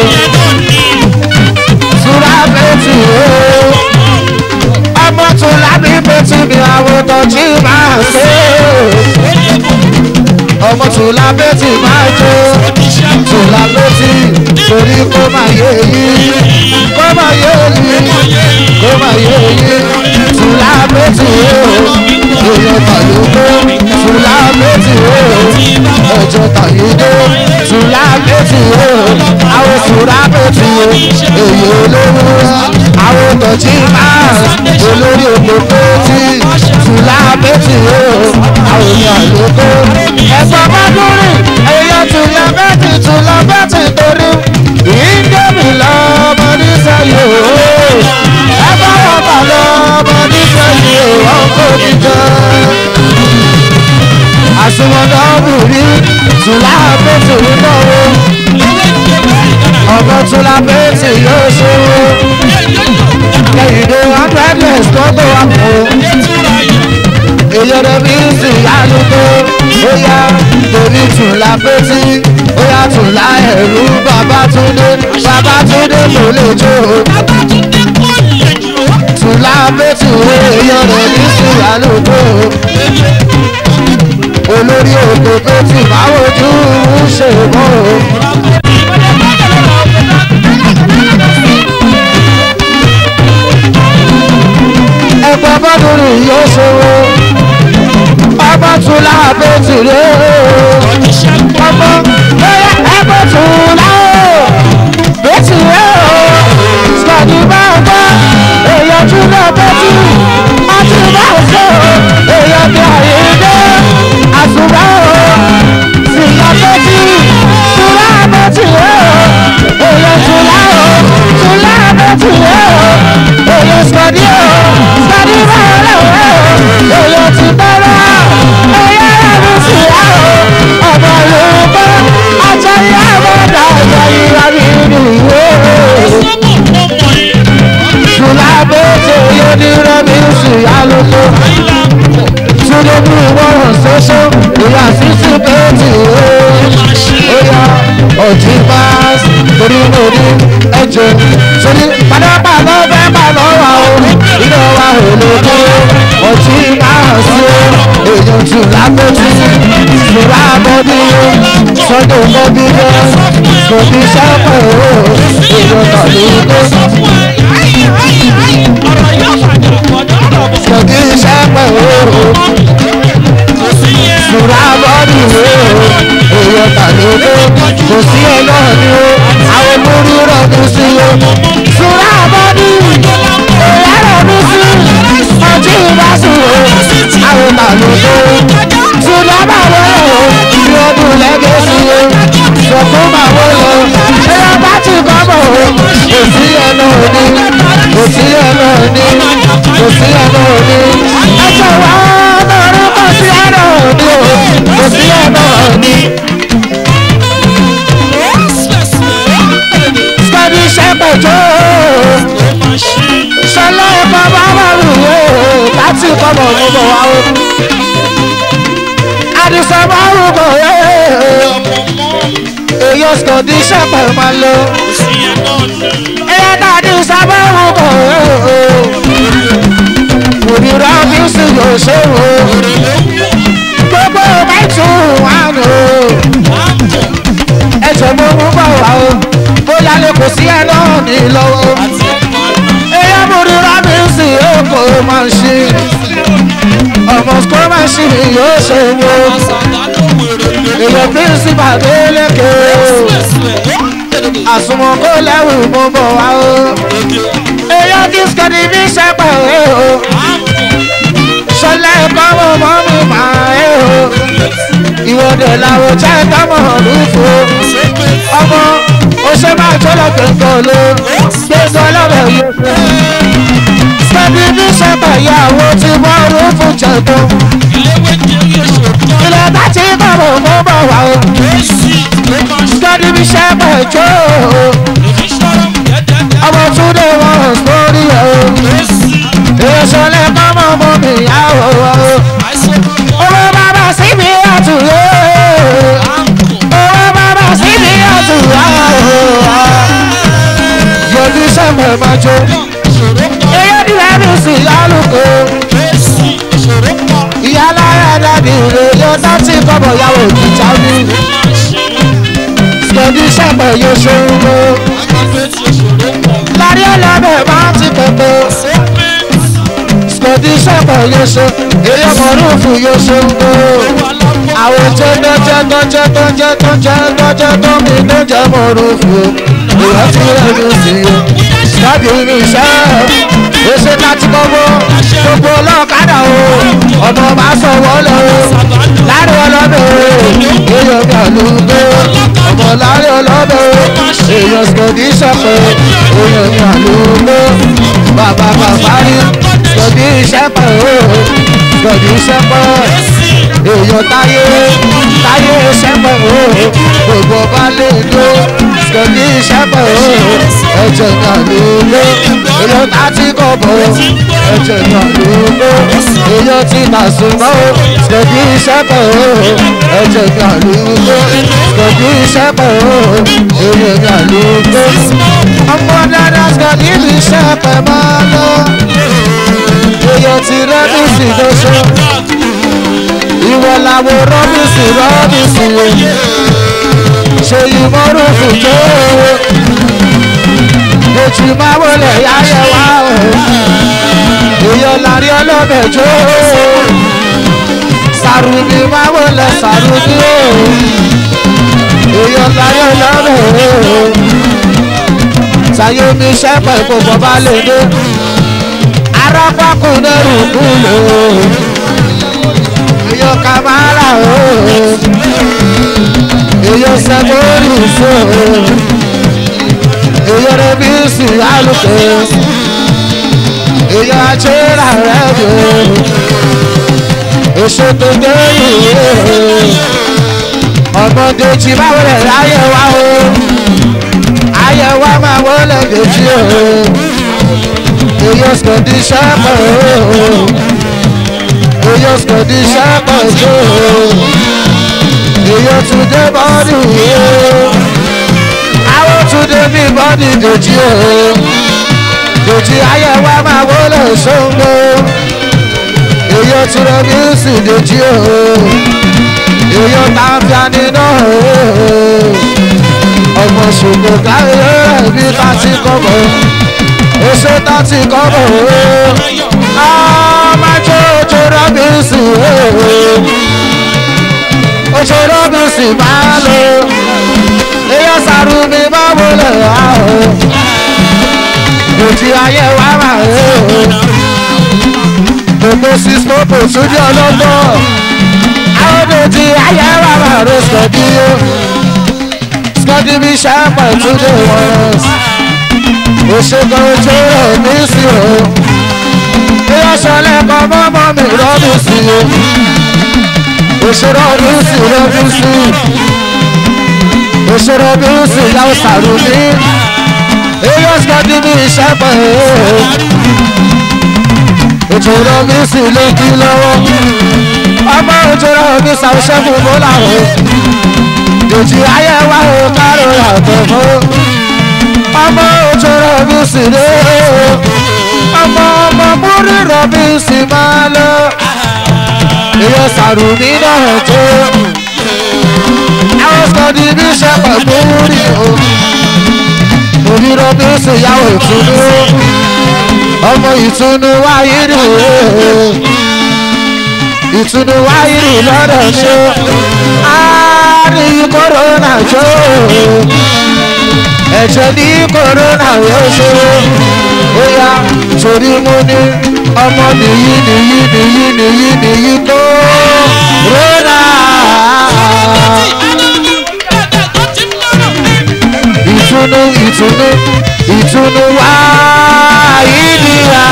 tùlápẹ̀ tì yóò ọmọ tùlápẹ̀ tì mi àwọn tọ́jú máa ṣe ọmọ tùlápẹ̀ tì máa jó tùlápẹ̀ tì torí kó máa yé yí kó máa yé yí kó máa yé yí tùlápẹ̀ tì yóò èèyàn tàyókó tùlápẹ̀ tì yóò ẹ̀jẹ̀ tàyédé tùlápẹ̀ tì yóò àwọn tùlápẹ̀ tì yóò èyí olówó àwọn tọ̀jí máa olórí òpópó tí tùlápẹ̀ tì yóò àwọn èèyàn àlókò ẹ̀fọ́ bá dúró èèyàn tùlápẹ̀ tì tùlápẹ̀ tì torí ìdẹ́mi lọ́mọ nísẹ̀yìn ooo ẹ bá wọn bà lọ́mọ nísẹ̀yìn ooo wọn kò ní jẹ́ àsùnwọ̀n ọ̀bùrí tùlápẹ̀tì náwó ọmọ tùlápẹ̀tì yóò ṣòwò kẹ̀hìndé hundred years tó tó wà fún èyọ̀rọ̀ mi sì yálùkọ́ ó yá torí tùlápẹ̀tì ó yá tùlá ẹ̀rú babatunde babatunde ló lè jó tùlápẹ̀tì èyọ̀rọ̀ mi sì yálùkọ́ olórí òkè tó ti máa wojú ṣe mọ́ o. ẹgbẹ́ bọ́dúnrún yóò ṣòro ọmọ tún láàbẹ̀ tì ré o. ọmọ bóyá ẹgbẹ́ tún láò bẹ́tì ré o. sọ̀dí máa gbọ́ èèyàn tún náà bẹ́tì ọtí máa ṣe o èèyàn bí àyè dé àsùnwá o síyá bẹ́tì túlá bẹ́tì ré o èèyàn túlá o túlá bẹ́tì ré o èèyàn sọ̀dí o sọ̀dí máa lè wé o èèyàn ti bẹ́rẹ̀ èèyàn rẹ̀ mi síyá o ṣe ìyá sísú péjì ó yá ọtí máa torí mo ní ẹjẹ sórí padàpàdà fẹ́ pàdà wà ó iná wa ò lè tó ọtí máa sí èèyàn tù lágbójú ìṣòro àbọ̀dí sọ́dọ̀ mọ́bí lọ kò ní sẹ́pẹ̀ ó èèyàn tàbí tó kò ní sẹ́pẹ̀ ó ìṣòro àbọ̀dí ó èèyàn tàbí tó kò sí ẹ náà ni ó àwọn múrí rọ̀dún sí ó ìṣòro àbọ̀dí èèyàn rọ̀dún sí ọtí ìbásùn ó àwọn tàbí tó ṣùgbọ́n báwo ó ní ọdún lẹ́gẹ̀ẹ́sì ó sọ̀kún báwo lọ ẹ̀rọ bá ti kọ́ bọ̀ ó kò sí ẹ náà ni kò sí ẹ náà ni kò sí ẹ náà ni ẹjọ́ wa lọ́rùn kò sí ẹ náà ni ó kò sí ẹ náà ni. Sọ́ni ṣẹ́pẹ̀jọ́ ṣọlá ẹ̀kọ́ bá wà lùwẹ̀ láti kọ́ bọ̀ mú bọ̀ wá o. Àdìsọ́ bá rú bọ̀ èyí sọ̀dí ṣẹ́pẹ̀ máa lọ. Ẹyẹ dàdí sábà rú bọ̀ òrìrà mi sì yóò ṣe wò. Gbogbo mẹ́tù wà nù. Ẹ̀jẹ̀ mo mú bọ̀ wá o. Bóyá lè kò sí ẹ náà ní lọ́wọ́ ẹyẹ múri rámi sí èkó máa ń ṣe ọmọ sukọ máa ń ṣe yóò ṣe wo èyẹ bí sí bàbá lékè àsùnmọ̀ kó lẹ́wù mo bọ̀ wá o ẹyẹ kí sikẹ́ni bí sẹ́pẹ̀ o ṣọlẹ̀ ẹ̀kọ́ mo mọ́ mi máa ẹ̀ o ìwọ́dẹ̀ làwọn jẹ́ tọ́mọ̀ lùfò ọmọ ó ṣe máa tó lọ gbẹ̀ngàn ló gbẹ̀ngàn lọ́bẹ̀ yóò ṣe. Sẹ́ni ní sẹ́pà ìyàwó ti bọ́ rúfù jẹ̀dọ̀. Ilẹ̀ bá ti bọ̀bọ̀ mú bọ̀ wá o. Sẹ́ni ní sẹ́pà ìjọ o. Ọmọ Túndé wọn ò sórí ẹ̀ o. Èso lè kọ́ mọ́ mọ́ mi ìyàwó o. Owó bàbá sí mi àtúnyẹ. Owó bàbá sí mi àtúnyẹ yọjú sẹ́mẹ̀ máa jó. Eyé ni ẹni sì lálùkò. Ìyá lára dàbí rè yóò dátì kọ́bọ̀ yàwó òkìjà mi. Yọjú sẹ́mẹ̀ yóò ṣòro. Lárí ọlọ́bẹ̀ máa ti pẹ̀pẹ̀. Yọjú sẹ́mẹ̀ yóò ṣe. Èyí ọmọ rúfù yóò ṣòro. Àwọn jẹ́jẹ́ jẹ́jẹ́ jẹ́jẹ́ jẹ́jẹ́ jẹ́jẹ́ tó mi ló jẹ́ mọ́ rúfù. Ìyá ti rẹ̀ ló sí i láti rí iṣẹ́ ó ṣe láti kọ́kọ́ gbogbo ọlọ́kadà o ọmọ bá sọ wọlé o láàrin ọlọ́dọ̀ o èèyàn mi àlùgbé ọmọ láàrin ọlọ́dọ̀ o èèyàn sọ̀dí ṣọ̀pẹ̀ èèyàn mi àlùgbé bàbá bàbá rí sọ̀dí ṣẹ́pẹ̀ o sọ̀dí ṣẹ́pẹ̀ èèyàn táyé táyé ṣẹ́pẹ̀ o gbogbo ọba lè dó sọ̀dí ṣẹ́pẹ̀ o ẹ̀jẹ̀ náà ló lé èèyàn láti kọ̀bọ̀ ẹ̀jẹ̀ náà ló lé èèyàn ti nà súnmọ́ sọ̀dí ṣẹ́pẹ̀ o ẹ̀jẹ̀ náà ló lé sọ̀dí ṣẹ́pẹ̀ o èèyàn náà ló lé ọmọ dáadáa sọ̀dí ṣẹ́pẹ̀ máa lọ èèyàn ti rẹ́bìsì lọ́sọ̀ ìwọ làwọn rọ́bìsì rọ́bìsì ṣe ìmọ̀rún fún tó ojú máa wọlé yáyẹ wá o èèyàn lárí ọlọ́bẹ̀ jó sàrùbí máa wọlé sàrùbí o èèyàn lárí ọlọ́bẹ̀ o sàyẹ̀mí sẹ́pẹ̀ gbogbo bá lè dé arápákùn lẹ́rù kúlò èèyàn kàmáàlà o èèyàn sẹ́gbóòrì fò èèyàn rẹ̀bí sí alùpẹ̀ èèyàn àjẹ́rà rẹ̀ bò èso tó dé ìwé ọmọdé tí báwo lè ráyè wá o ayé wa máa wọlé dèjì o èèyàn sọ̀dí sẹ́pẹ̀ o èyí sọ̀dí sẹ́pọ̀ tó èyí tún dé bọ́dì àwọn tún dé bí bọ́dì dèjì o dèjì ayé wa máa wọlé ṣóńgbó èyí tún rẹ bí sì dèjì o èyí tàǹfìà nínú ọmọ ṣùgbọ́n káyọ̀ bí ká ti kọ́ bọ̀ èso tá ti kọ́ bọ̀ ọmọdé ojú rọ́bìnsì ojú rọ́bìnsì máa lò èyí sàrù mi máa wọlé àhó òjì ayé wa máa rè ó gbogbo six popo sójú ọlọ́gbọ́ àwọn òjì ayé wa máa rè sọ̀dí ó sọ̀dí mi ṣàpọ̀ túnde wọn òṣèkọ̀ ojú rọ́bìnsì ó bóyá sọlẹ̀ kọ́ mọ́mọ́ mi rọ́dún sí i òṣèré ọdún sí rọ́dún sí i òṣèré ọdún sí ìyàwó sàrùmí èyí ọ̀sìkọ́dún ní iṣẹ́ pẹ̀ òṣèré ọdún sí ló kí lọ́wọ́ ọmọ òṣèré ọdún sàwọ́sẹ́ fún bọ́lá o dèjì ayé wa ò kárò yàtọ̀ fún ọmọ òṣèré ọdún sí lé ọmọ ọmọ múrí rọ̀bì sì máa lọ. Ìyọ sàrùmí náà tó. Àwọn sọ̀dí bí ṣẹ̀pẹ̀ múrí o. Múrí rọ̀bì sì yàwó ìtùnú. Ọmọ ìtùnú wáyé nì o. Ìtùnú wáyé nì lọ́dọ̀ ṣe. A ní kòrónà jó. Ẹ̀jẹ̀ ní kòrónà yóò ṣe bóyá torí mo ní ọmọ nìyí nìyí nìyí nìyí nìyí tó rọ́nà. ìtùnú ìtùnú ìtùnú wá ìdíra.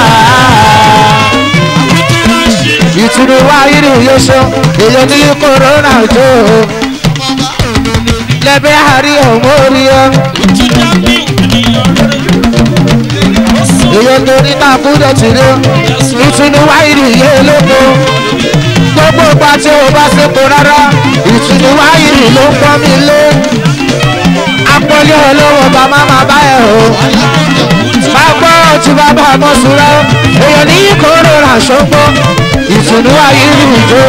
ìtùnú wá ìdí yóò ṣe èyàn ní kòrónà jó. lẹ́bẹ̀ẹ́ àrí ọ̀mọ́ orí ọ́ èyàn torí náà kúndọ̀ tì ní ìtùnú wáyìrì yé lóko gbogbo ìgbà tí o bá ṣepo rárá ìtùnú wáyìrì ló ń pọ́n mi lé apọ́lé olówó bá má má bá ẹ̀ o bá gbọ́ tí bàbá mọ́ sùúrà èyàn ní kóró rà ṣọ́gbọ́ ìtùnú wáyìrì jó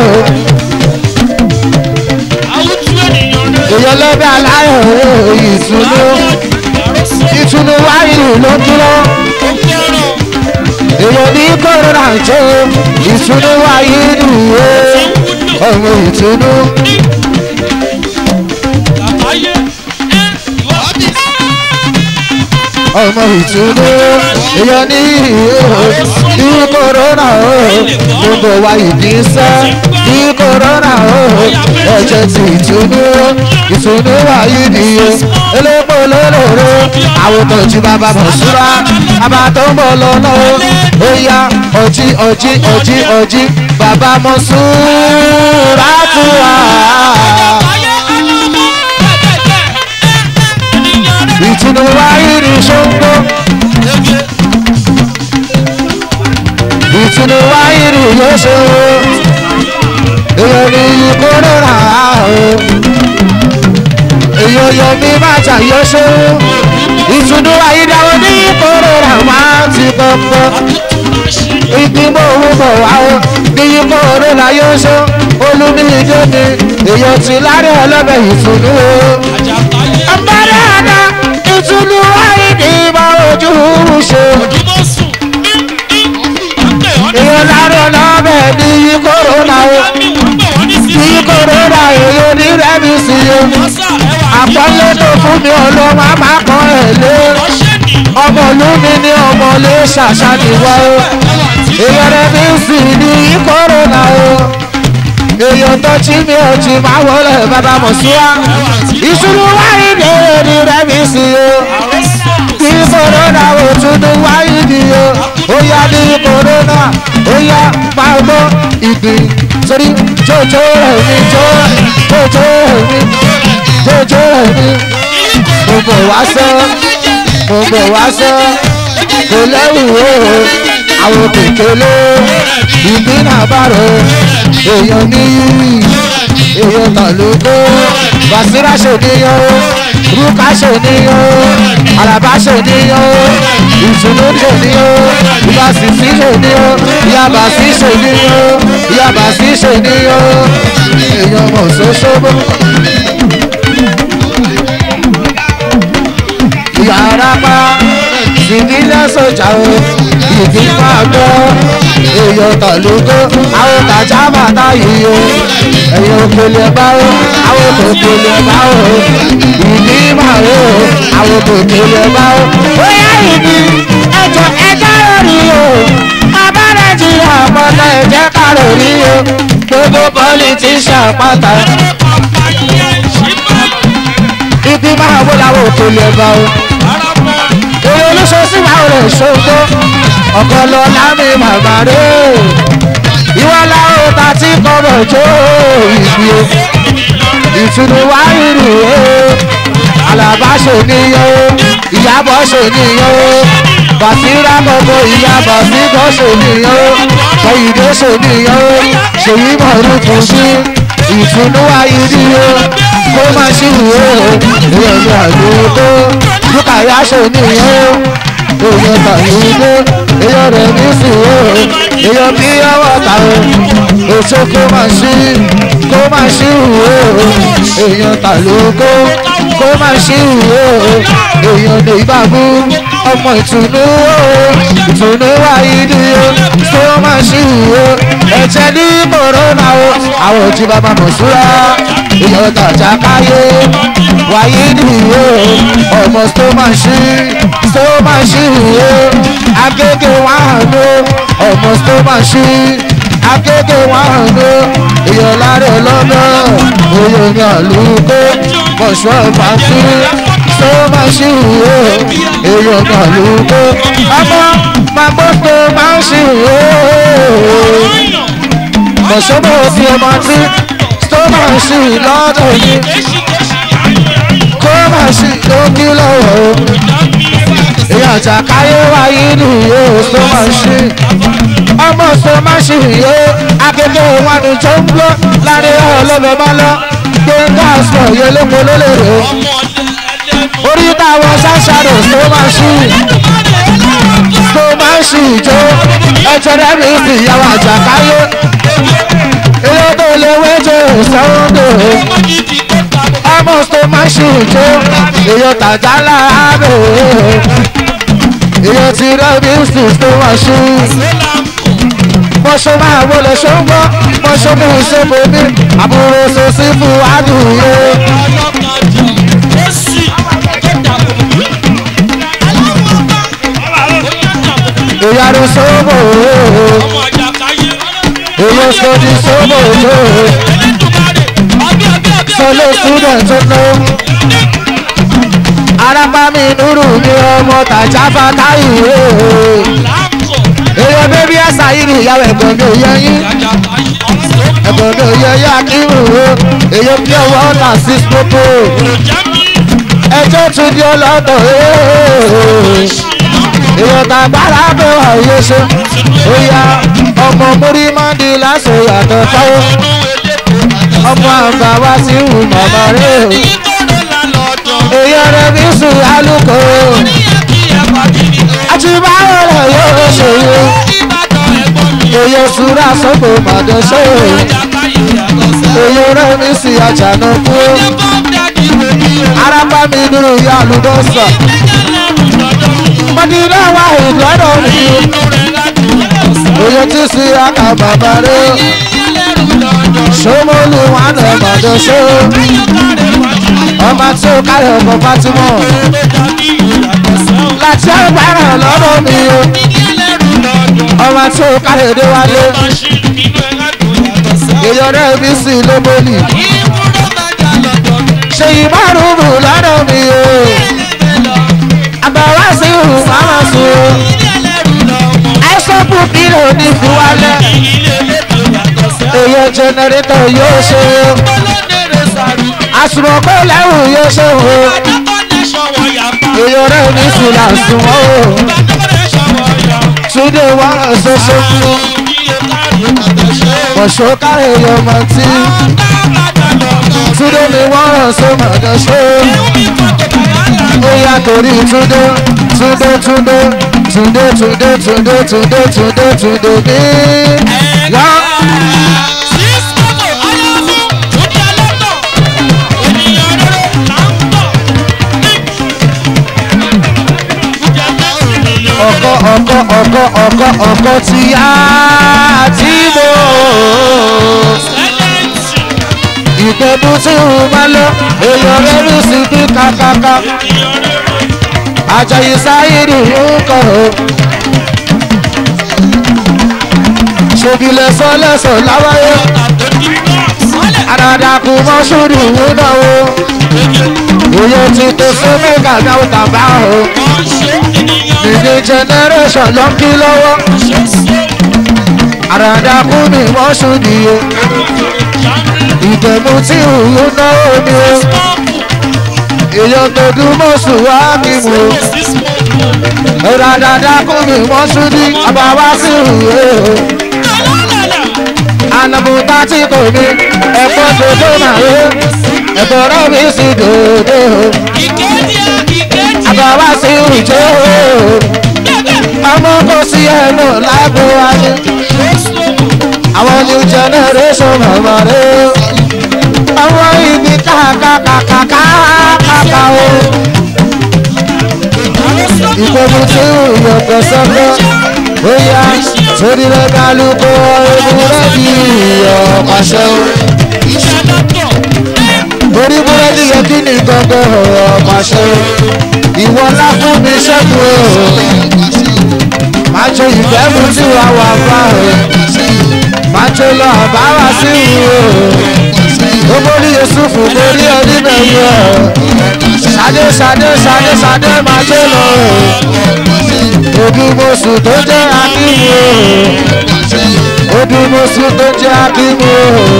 èyàn lọ́bẹ̀ aláyọ̀ ìtùnú ìtùnú wáyìrì ló dúró èèyàn ní kòrónà jẹ́ ìtùnú wáyé nìyé ọmọ ìtùnú. ọmọ ìtùnú èèyàn ní ní kòrónà o gbogbo wa ìdínsẹ́ ní kòrónà o ẹ̀jẹ̀ ti ìtùnú ìtùnú wáyé nìyé elépo lólòrò àwòtò tí bàbá bọ̀ súra bàbá tó ń bọ̀ lọ́nà ó yá ọjí ọjí ọjí ọjí bàbá mọ̀ súra tù wá. ìtùnú wáyé ní ṣóńgbó ìtùnú wáyé ní yóò ṣe èèyàn ní kóró o èyàn yọ mí má jà yọ ṣó ìtùnú àyídáwọ ní kòrónà máa ti kọ́kọ́ ìgbìmọ̀ òun bọ̀ wá o ní kòrónà yọ ṣó olúmídé mi èyàn ti lárí ọlọ́bẹ̀ ìtùnú o. ọ̀bẹ̀rẹ̀ àná ìtùnú wáyé ní ìmọ̀ ojú ṣe. èyàn lárí ọlọ́bẹ̀ ní kòrónà o ní kòrónà èyàn ní rẹ́mi sí o àpọ́nlé tó fún mi ọlọ́mọ máa kàn ẹ̀ lé ọmọ ìlú mi ní ọmọ lè ṣàṣàdìwọ́ o èèyàn rẹ̀ mi sì ní kòrónà o èèyàn tó jí mi ò jí máa wọlé bàbá mọ̀ sí wa ìṣúná wáyé ní èrè rẹ̀ mi sì o kí kòrónà ò tún wáyé ní o ó yá ní kòrónà ó yá máa gbọ́ ìgbín torí jòjò rẹ̀ mi jò jòjò rẹ̀ mi jòjò rẹ̀ mi mo bọ̀ wá sọ mo bọ̀ wá sọ kò lẹ́rù o àwọn kékeré ìpínlẹ̀ àbárò èèyàn níyì èèyàn tàlógó basira ṣèníyàn rúkà ṣèníyàn alaba ṣèníyàn ìtùnú ṣèníyàn ìbásísí ṣèníyàn ìyàbásí ṣèníyàn ìyàbásí ṣèníyàn èèyàn mọ̀ ṣoṣobo. yàrá pa ìbílẹ̀ sọ̀jà o ìbí máa gbọ́ èèyàn tàlógó àwọn tàjà bàtà yìí o ẹ̀yìn òkèlè bá o àwọn òkèlè bá o ìbí máa o àwọn òkèlè bá o. bóyá ìbí ẹjọ ẹjọ lórí o bàbá nàìjíríà pọtà ẹjẹ kárò rí o gbogbo politician pátá ibi máa wó làwọn òkèlè bá o èrè olóṣooṣù máa rẹ̀ ṣògbó ọ̀kọ́ lọ lámì màmá rẹ̀ ìwọ làwọn ta tí kọ́bọ̀ jó ìbí o ìtùnú wáyìrì o alaba ṣòníyàn o ìyàbọ̀ ṣòníyàn o bàtírà gbogbo ìyàbọ̀ síbọ̀ ṣòníyàn o kọ̀yìndé ṣòníyàn o ṣèyí mọ̀rúkú sí ìtùnú wáyìrì o kó má ṣì wò ó èèyàn ní àdúgbò dúkàyà ṣòníyàn o èèyàn tàyíndé èèyàn rẹ̀ ní sùn o èèyàn bí ọwọ́ ta o èso kó má ṣí kó má ṣí wò ó èèyàn tàlógó kó má ṣí wò ó èèyàn ní ìbámu ọmọ ìtùnú o ìtùnú wáyé ni o kó má ṣí wò ó ẹ̀jẹ̀ ní kòrónà o àwọn òjì bàbá mọ̀ súra èèyàn tàjà káyé wáyé ni o ọmọ tó má ṣí tó má ṣí wò ó agége wà hàn o ọmọ tó má ṣí agége wà hàn o èèyàn lára ọlọ́nà èèyàn ní àlùkò mọ̀ṣọ́ ìpàtí tó má ṣí wò ó èèyàn ní àlùkò ọmọ màmú tó má ṣí wò ó mọ̀ṣọ́bọ̀ fi ọmọ tí tó má ṣí lọ́dọ̀ yìí kó má ṣí lókì lọ́wọ́ o èèyàn àjàkáyé wáyé nìyó tó má ṣí ọmọ tó má ṣí yó akẹ́kẹ́ wọn ni tó ń gbọ́ láàrin ọlọ́bẹ̀ má lọ gbẹ̀ngà sọ yẹ lóko lólèrè orí táwọn ṣáṣàrò tó má ṣí tó má ṣí ìjó ẹ̀jẹ̀ rẹ̀ mi sì yàwó àjàkáyé ilé tó lè wéjò sọ́ńdò ọmọ tó má ṣí ìjó èèyàn tàjà láàbẹ̀ èèyàn ti rẹ́ mi sì tó má ṣí mọ̀ṣọ́ máa wọlé ṣọ́gbọ́ mọ̀ṣọ́ mú ìṣòfò mi àbúrò sọ́sí fún àdúyé. ìyàrá sọ́bọ̀ èèyàn sọ́dí sọ́bọ̀ tó sọlé student tó ná. arábámi nùrù ní ọmọ tàjà fàtáyì èèyàn bébí ẹ̀sà yìí ni ìyàwó ẹ̀gbọ́n mi ò yẹ yín ẹ̀gbọ́n mi ò yẹ yín akíwù o èèyàn bí ọwọ́ ọ̀tà sí pópó ẹjọ́ tún di ọlọ́dọ̀ èèyàn tàgbára bẹ̀ wà yé ṣe ó yá ọmọ mórí máa ń di lásán yàtọ̀ táwọn ọmọ àgbà wá sí ìwù màmá rẹ̀ o èèyàn rẹ̀ bí sùn alùkò àti báwo rẹ̀ yóò ṣe yó èèyàn súra sọ́kò màdé ṣe èèyàn rẹ̀ mi sì àjànà kú arábá mi dúró ya àlùbọ́sà mọ̀dínà wà ìgbọ́dọ̀ mi èèyàn tí sí àkà bàbá rẹ̀ ṣọmọlù wà nà màdé ṣe ọmọ tí ó káyọ̀ ọkọ̀ fátímọ̀ láti agbára lọ́dọ̀ mi o ọmọ tí ó káyọ̀ dé wálé èèyàn rẹ̀ bí sí lóbólì ṣe ìmárùnù lọ́dọ̀ mi o àgbàwá sí ìhù máma sùn o ẹ̀sọ́ púpìlì ní fúwálẹ̀ èèyàn jẹnẹrétọ̀ yóò ṣe o àsùnwọ̀n lẹ́rù yóò ṣe o èèyàn rẹ̀ ní fìlà sùn o túndé wọ́n ṣoṣo mọ̀ṣọ́ káre yọmọ tí túndé mi wọ́n rán so mọ̀jọ́ ṣó ó yá torí túndé túndé túndé túndé túndé túndé túndé túndé túndé ní. yá ọkọ ọkọ ọkọ ọkọ ọkọ ti yá tí mo ìpẹ́bù tí mo máa lọ èèyàn rẹ̀ lù sí bí kàkàkà àjọyìn sáyìrì ń kọ̀ ọ́. ṣòbílẹ̀ sọ́lẹ̀sọ̀ láwáyé àdàdàkù mọ́ṣúrì ń náwó òye ti tó sómẹ́gà náà tàbá o ìdí generation ló ń kí lọ́wọ́ àdàdàkù mi mọ́ṣúrì o ìdẹ̀mú tí òun náwó ni o èèyàn tó dún mọ́ṣù wá kí mu o àdàdàkù mi mọ́ṣúrì àbáwá sí ìwé o anabuta tí kò ní ẹ̀fọ́ dodo máa yé ẹ̀fọ́ rọ́bì sí dodo àbáwá sí ìjó ọmọ kò sí ẹnu lágbo ayé àwọn new generation màmá rẹ àwọn ibi kàkàkàkàkàkà o ìpinnu tí ìyọ̀kọ̀ sọ́kọ́ ó yá torí rẹ̀ kálukú ewúrẹ́dì ọ̀pàṣẹ o. torí búrẹ́dì yẹ kí ni gangan ọ̀pàṣẹ o. ìwọ ńlá fún mi ṣẹ́gun o. máa jó ìfẹ́ mu tí wàá wà fà o. máa jó lọ bá wá sí o. ó mórí yusufu mórí onímẹ̀yẹ o. ṣadé ṣadé ṣadé ṣadé máa jó lọ o odùmọ̀sù tó jẹ́ akíwò odùmọ̀sù tó jẹ́ akíwò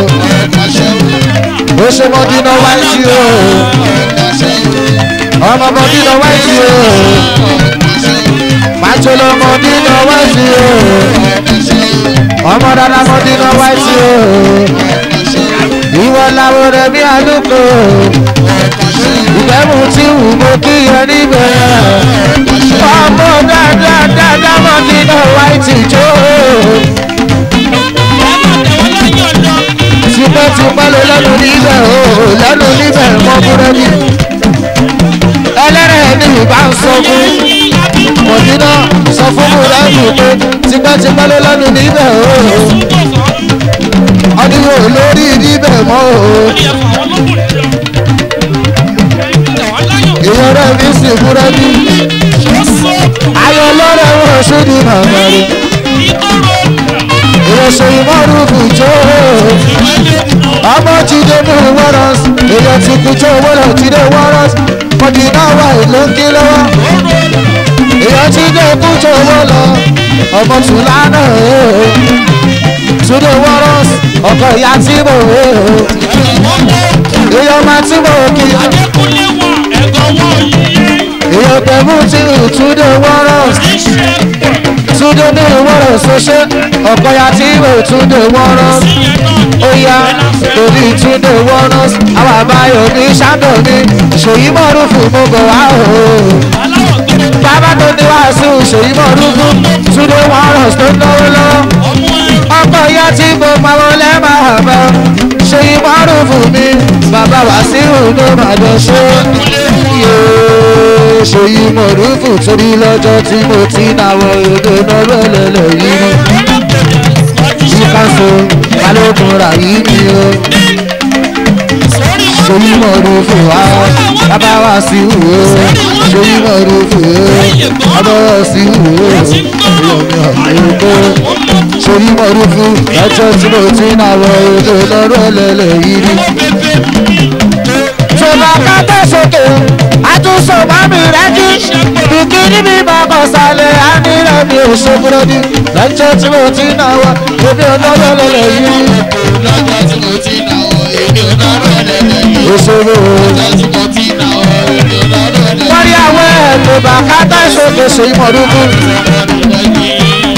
ó ṣe mọ́dínà wáìtì o ọmọ mọ́dínà wáìtì o pàjọlọ mọ́dínà wáìtì o ọmọ dada mọ́dínà wáìtì o ìwọ làwọn rẹ̀ bí alùpùpù ìgbẹ́mú tí wù mọ́ kí ẹ níbẹ̀ ọmọ dáadáa dáadáa mọ́dínà wáìtì jó tipẹ́tipẹ́ ló lẹ́nu níbẹ̀ o lẹ́nu níbẹ̀ mọ́ búrẹ́dì ẹlẹ́rẹ̀ ní ìbá ń sọ fún mọ̀dínà sọ fún búrẹ́dì pé tipẹ́tipẹ́ ló lẹ́nu níbẹ̀ o ọdún wo lórí níbẹ̀ mọ́ o èèyàn rẹ̀ mi sì búrẹ́dì ayọ̀ lọ́rẹ̀ wọn ṣúdì màmá rẹ̀ ìrẹsẹ̀ ìmọ̀rúkú jó ọmọ jíde ní wọ́rọ̀s èèyàn ti kú jó wọ́rọ̀ jíde wọ́rọ̀s mọ̀dínà wà ló ń kí lọ́wọ́ èèyàn ti dé kú jó wọ́lọ̀ ọmọ tùlánà túnde wọ́rọ̀s ọkọ̀ ìyá tí mo wé èèyàn máa tí mo kí èèyàn pẹ̀lú tí túnde wọ́rọ̀s túnde ní wọ́rọ̀ ṣoṣẹ́ ọ̀pọ̀ ya tí ìwé túnde wọ́rọ̀ ó yá torí túnde wọ́rọ̀ àwọn àbáyọ ní ṣáàdọ̀ ní ṣèyí mọ̀rúfù mo bọ̀ wá o. bàbá tó ní wàásù ṣèyí mọ̀rúfù túnde wọ́rọ̀ tó náwó lọ́wọ́ ọ̀pọ̀ ya tí mo máa wọlé máa bọ̀ ṣèyí mọ̀rúfù mi bàbá wàásù ló máa jọ ṣe ṣèyí mọ̀rúfù torí lọ́jọ́ tí mo ti náwó odò náà lọ́lọ́lọ́ yìí ìkànṣó balógun rà yìí ni o ṣèyí mọ̀rúfù wá bàbá wá sí ìwò ṣèyí mọ̀rúfù bàbá wá sí ìwò ìyọ̀mí ọ̀lẹ́kọ́ ṣèyí mọ̀rúfù lọ́jọ́ tí mo ti náwó odò náà lọ́lọ́lọ́ yìí ni ṣọba kátà sókè àtúnṣe mami rẹ́jí bìkíní mi bàbá sálẹ̀ ánírẹ̀ mi ò ṣòkúrọ́dí lọ́jọ́ tí mo ti náwó ebi olóró lọ́lọ́ yìí. lọ́jọ́ tí mo ti nà ọ́ èmi ò náà rẹ̀ lẹ́lẹ́ òṣèré o. lọ́jọ́ tí mo ti nà ọ́ èmi ò náà rẹ̀ lẹ́lẹ́ wọ́n rí àwọn ẹ̀ ló bá kátà sókè ṣe ìmọ̀lúkú.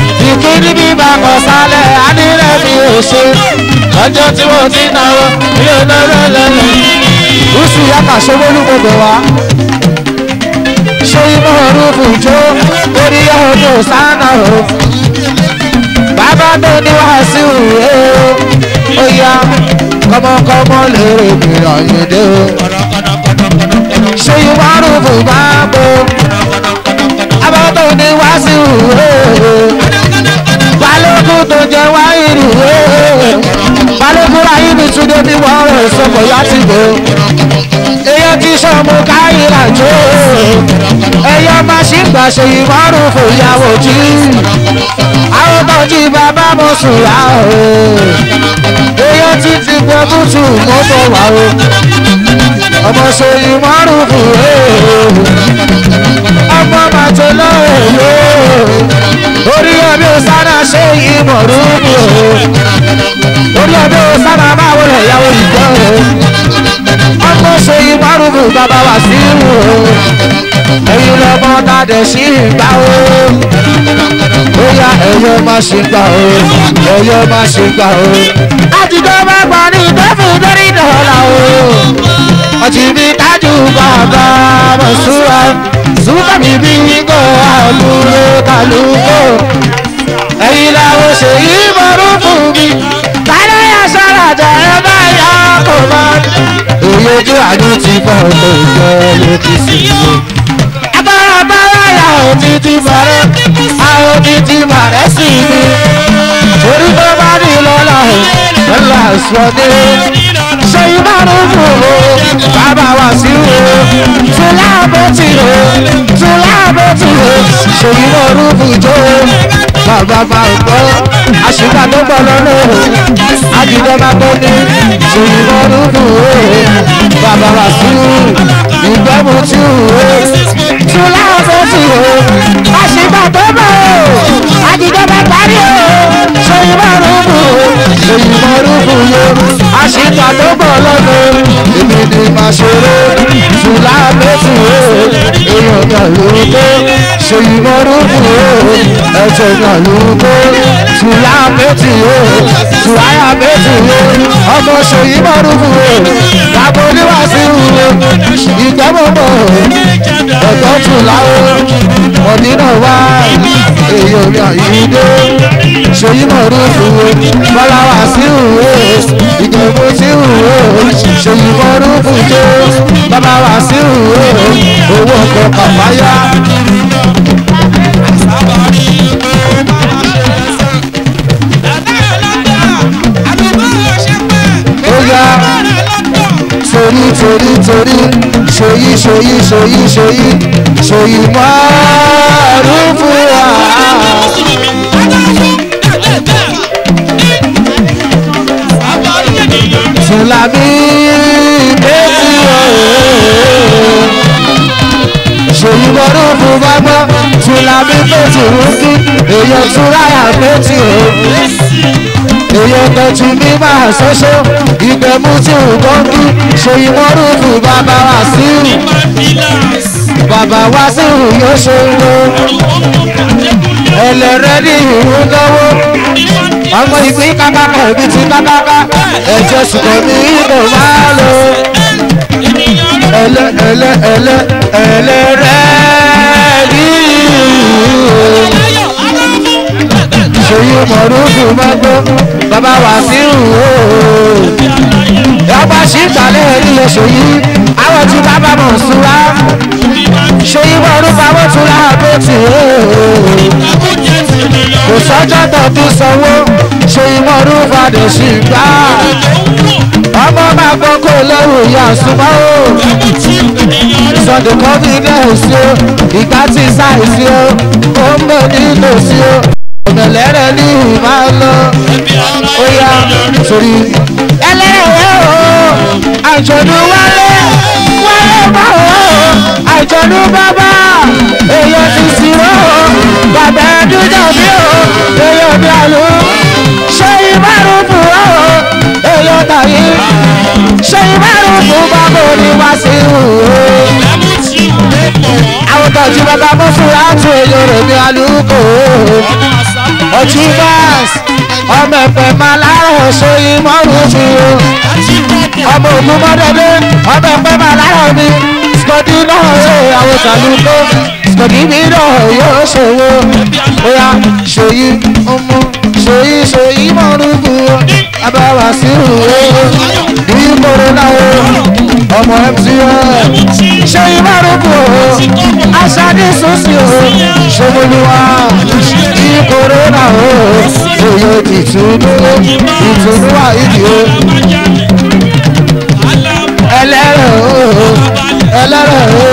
ní bíbá kan sálẹ̀ adírẹ́ mi ò ṣe lọ́jọ́ tí mo ti náwó mi ò náwó lẹ́lẹ̀. Oṣù yàtọ̀ ṣọwọ́lú gbogbo wa. Ṣé imú orúkú jó orí ọdún sáná o? Bàbá tó ní wàásù ẹ̀ o. Ó yá kọ́mọkọ́mọ lèrè mìíràn yìí dé o. Ṣé imú orúkú bá bò? Bàbá tó ní wàásù ẹ̀ o balógun tó jẹ wáyìrì balógun ráyé mi tún dé bí wọ́n rẹ̀ sọ̀kọ̀ láti gbò èyàn ti sọ̀mù káyìlá jó ẹ̀yọ́ máa ṣì ń gbà ṣe ìmọ̀rún fòyàwó jí àwọn tó jí bàbá mo sùn yá o èyàn ti ti gbọ́ bùtù mọ́tò wà o ọmọ ṣe ìmọ̀rún fòyàwó ọmọ màtó lọ́wọ́ orí ọbẹ̀ sára ṣe ìmọ̀rún o orí ọbẹ̀ sára máa wọlé ìyàwó ìjọ o ọmọ ṣe ìmọ̀rún bàbá wà sí o ẹ̀yin lọ́mọ tàdé sí ìgbà o ó yá ẹ̀yọ́ má ṣe gbà o ẹ̀yọ́ má ṣe gbà o àtijọ́ bá gbà ní ìtọ́fù lórí ìdọ̀ọ̀la o ọtí mi tájú bàbá mọ̀súra súnmọ́ mi bí kò àlùkò kàlùkò ẹ̀yin làwọn ṣe yí mọ̀rún fún mi tálẹ́ yà sára jẹ́ ẹ bá yà kò mọ́ èyí ojú àánú ti bọ̀ tó jẹ́ ló ti sì ṣe. agbára bára yà ó ti ti bọ̀rẹ́ a ó ti ti bọ̀rẹ́ sí mi torí tó bá ní lọ́la lọ́la sọ dé ṣe ìbánu fún o bàbá wa sí o tùlá bó ti o tùlá bó ti o ṣe ìmọ̀rún fún jó bàbá máa ń gbọ́ àṣìgbà tó gbọ́ lọ́nà àjùdọ́ máa tó ní ṣe ìmọ̀rún fún o bàbá wa sí o ìgbẹ́mu tí o tùlá bó ti o àṣìgbà tó bọ̀ o àjùdọ́ máa parí o ṣe ìmọ̀rún fún o ṣe ìmọ̀rún fún o àṣìgbà tó gbọ́ lọ́nà èmi ni màá ṣeré tùlá méjì o èèyàn kan ló ń gbé ṣe ìmọ̀rún fún o ẹ̀jẹ̀ kan ló ń gbé tùlá méjì o tùláyà méjì o ọmọ ṣe ìmọ̀rún fún o bàbá oníwàásù o ìgbẹ́mọ̀mọ̀ ẹ̀gbọ́n tùlá o mọ̀dínà wá èèyàn mi àyíndé ṣe ìmọ̀rún fún o bọ́lá wá sí o ìgbẹ́mọ̀ sí o ṣe ìmọ̀rún fún o bàbá wá sí o owó ọkọ̀ kàfáyà. torí torí torí ṣòyí ṣòyí ṣòyí ṣòyí ṣòyí márùn fún wa. Tùlàmí méjì ooo. Ṣòyí márùn fún bàbá Tùlàmí méjì rúkí èèyàn túráyà méjì ooo èyàn tọ́jú mi máa ṣoṣo ìgbẹ̀mú tí ò gbọ́ngí ṣe ìmọ̀rúfù bàbá wa sí bàbá wa sí yóò ṣe ń lo ẹlẹ́rẹ́ ní ìhun lọ́wọ́ ọmọ ìpín kákáká ibi tí kákáká ẹ̀jẹ̀ ṣùgbọ́n mi ìbò máa lò ẹlẹ́ ẹlẹ́ ẹlẹ́ ẹlẹ́rẹ́ ní ìhun ṣòyí mọ̀rúfù mọ́gbó bàbá wà sí ìhò ọba ṣì ń tàlẹ́ nílé ṣòyí àwọn tí bàbá mọ̀ súra ṣòyí mọ̀rúfù àwọn tún láàbò tì ó kò sọ́jọ́ tó tún sanwó ṣòyí mọ̀rúfù àdèṣì gbà ọmọ máa gbọ́ kó lẹ́rù ìyá súnmọ́ ó sunday confidence o ìgbà tí sáìsì o ó ń bọ̀ nínú sí o ọ̀nàlẹ́rẹ̀ ní ìmá lọ ó yá sórí. ẹlẹ́rẹ̀ o àjọ̀dún wálé wálé bá o àjọ̀dún bàbá èèyàn ti sì rò ó bàbá ẹdúnjà bí o èèyàn bí àlù ṣé ìbárùn fún o èèyàn tàyí ṣé ìbárùn fún bàbá òní wá sí o àwọn tọ̀jú bàbá mú fún láti èèyàn rẹ̀ ní àlùkò ọtúbàs ọmọ ẹ̀pẹ̀ máa láàrọ̀ sóyún mọ́rùn mi o ọmọ ògùn mọ́dẹ́dẹ́ ọmọ ẹ̀pẹ̀ máa láàrọ̀ mi skọdí náà ṣe àwọn tàlùkọ́ skọdí mi náà yóò ṣòwò bóyá ṣòyí ọmọ ṣòyí ṣòyí mọ́rùn mi o abáwá sí ìhòòhò ní ìgboro náà o ọmọ mcn ṣòyí mọ́rùn mi o aṣáájú sọ́sì o ṣòwòlúwa ní kòrónà o òye ìtùnú ìtùnú àìdí o ẹlẹ́rẹ̀ o ẹlẹ́rẹ̀ o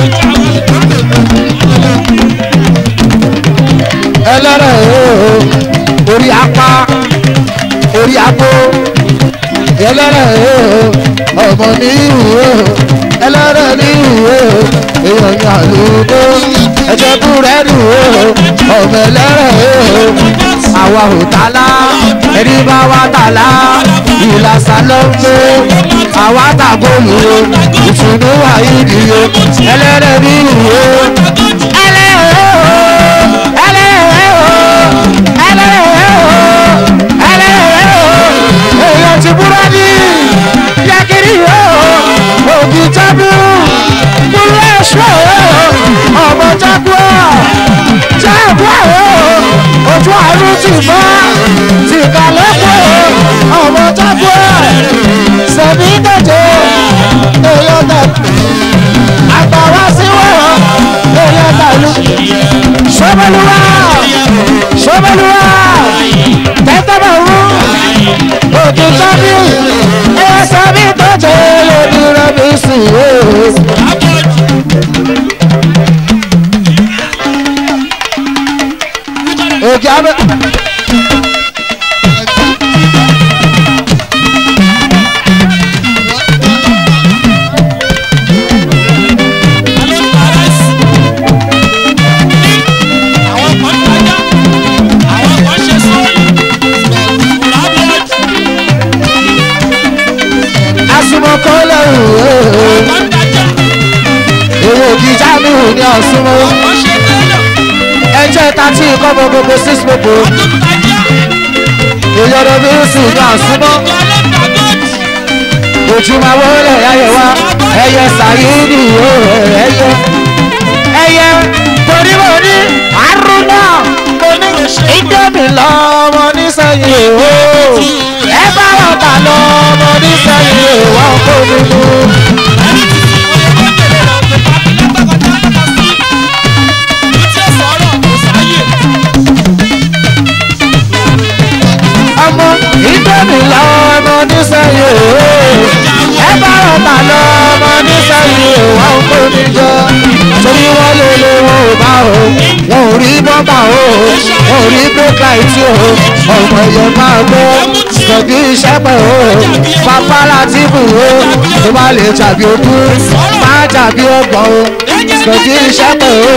ẹlẹ́rẹ̀ o orí apá orí apó ẹlẹ́rẹ̀ o ọmọ ní ìhù o ẹlẹ́rẹ̀ ní ìhù o èèyàn ní àlùkò ẹ̀jẹ̀ búrẹ́dì o ọmọ ẹlẹ́rẹ̀ o àwa ò tálá ẹni bá wa tálá ìlàsà ló ń gbé àwa tàgóòlù o ìtùnú wà yìí o ẹlẹ́rẹ̀ ní ìhù o ẹlẹ́rẹ̀ o ẹlẹ́rẹ̀ o ẹlẹ́rẹ̀ o ẹlẹ́rẹ̀ o èèyàn ti búrẹ́dì yẹ́kiri o òbí tábù kúrú ẹ̀ṣọ́ o ọmọ jágbó jágbó o ojú àrùn ti mọ́ ti kàlẹ́kọ̀ ọmọ jágbó sẹ̀mí dẹ̀jẹ̀ èèyàn tẹ̀ àgbàwá sí wọ́n èèyàn tẹ̀lú sọ́bẹ̀lúwà sọ́bẹ̀lúwà tẹ́tẹ́bẹ̀ wú òkè sábì ẹ̀ sábì tọ́jẹ́ lórí rẹ̀mí sí i. òkè abẹ́. asumọkọlẹ òwe èrò òkìjà mi ò ní ọ̀sùnmọ́ ẹjẹ́ tàtí ìkọ́mọ gbogbo six gbogbo ìyọ̀dọ̀ mi ń sùn ní ọ̀sùnmọ́ ojúmọ̀ wọlé ayé wa ẹyẹ sàyídì o ẹyẹ ẹyẹ torí mo ní àrùnà mo ní ìdẹ́mi lọ́mọ nísẹ̀yìn o ẹ bá wọn ta lọ́mọ nísẹ̀yìn o wọ́n kó mi mú. ọmọ ìdẹ́mi lọ́mọ nísẹ̀yìn o ẹ bá wọn ta lọ́mọ nísẹ̀yìn o wọ́n kó mi jọ torí wọ́n lè lè wọn ò bá o wọn ò rí bọ́mbà o wọn ò rí bókàìtì o ọmọ ẹ̀yẹ máa gbọ́ sọ̀bí iṣẹ́ pẹ̀ o pápá láti bù o tó bá lè jàbí ogún máa jàbí ọgbọ̀n o sọ̀bí iṣẹ́ pẹ̀ o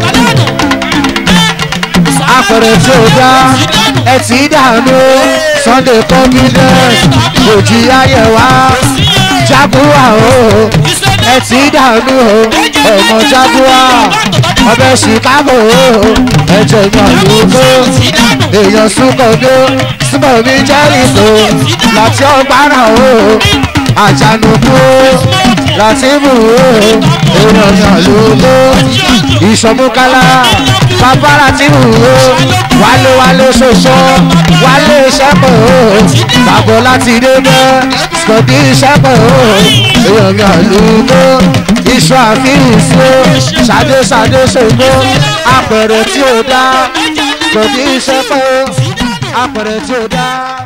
apẹ̀rẹ̀ tí ó dá ẹ ti dànù sunday confidence òjì ayẹ̀wá jaguwa o ẹ ti dànù o ọmọ jaguwa ọbẹ̀ chicago o ẹ̀jẹ̀ yan lóko èèyàn súnkọ̀dó súnkọ̀mí jẹ́rìkó láti ọgbàrà o àjànùkú láti bù o èèyàn yan lóko ìṣọ̀mùkálá bàbá láti bù o wálé wálé ṣoṣo wálé ṣẹ́pọ̀ o bàbọ̀ láti dé bẹ́ sọ̀dí ṣẹ́pọ̀ o èèyàn yan lóko iṣu àfihàn sí o ṣàdé ṣàdé ṣògbó apẹ̀rẹ̀ tí ó dá sọ̀dí ṣẹ́pọ̀ o apẹ̀rẹ̀ tí ó dá.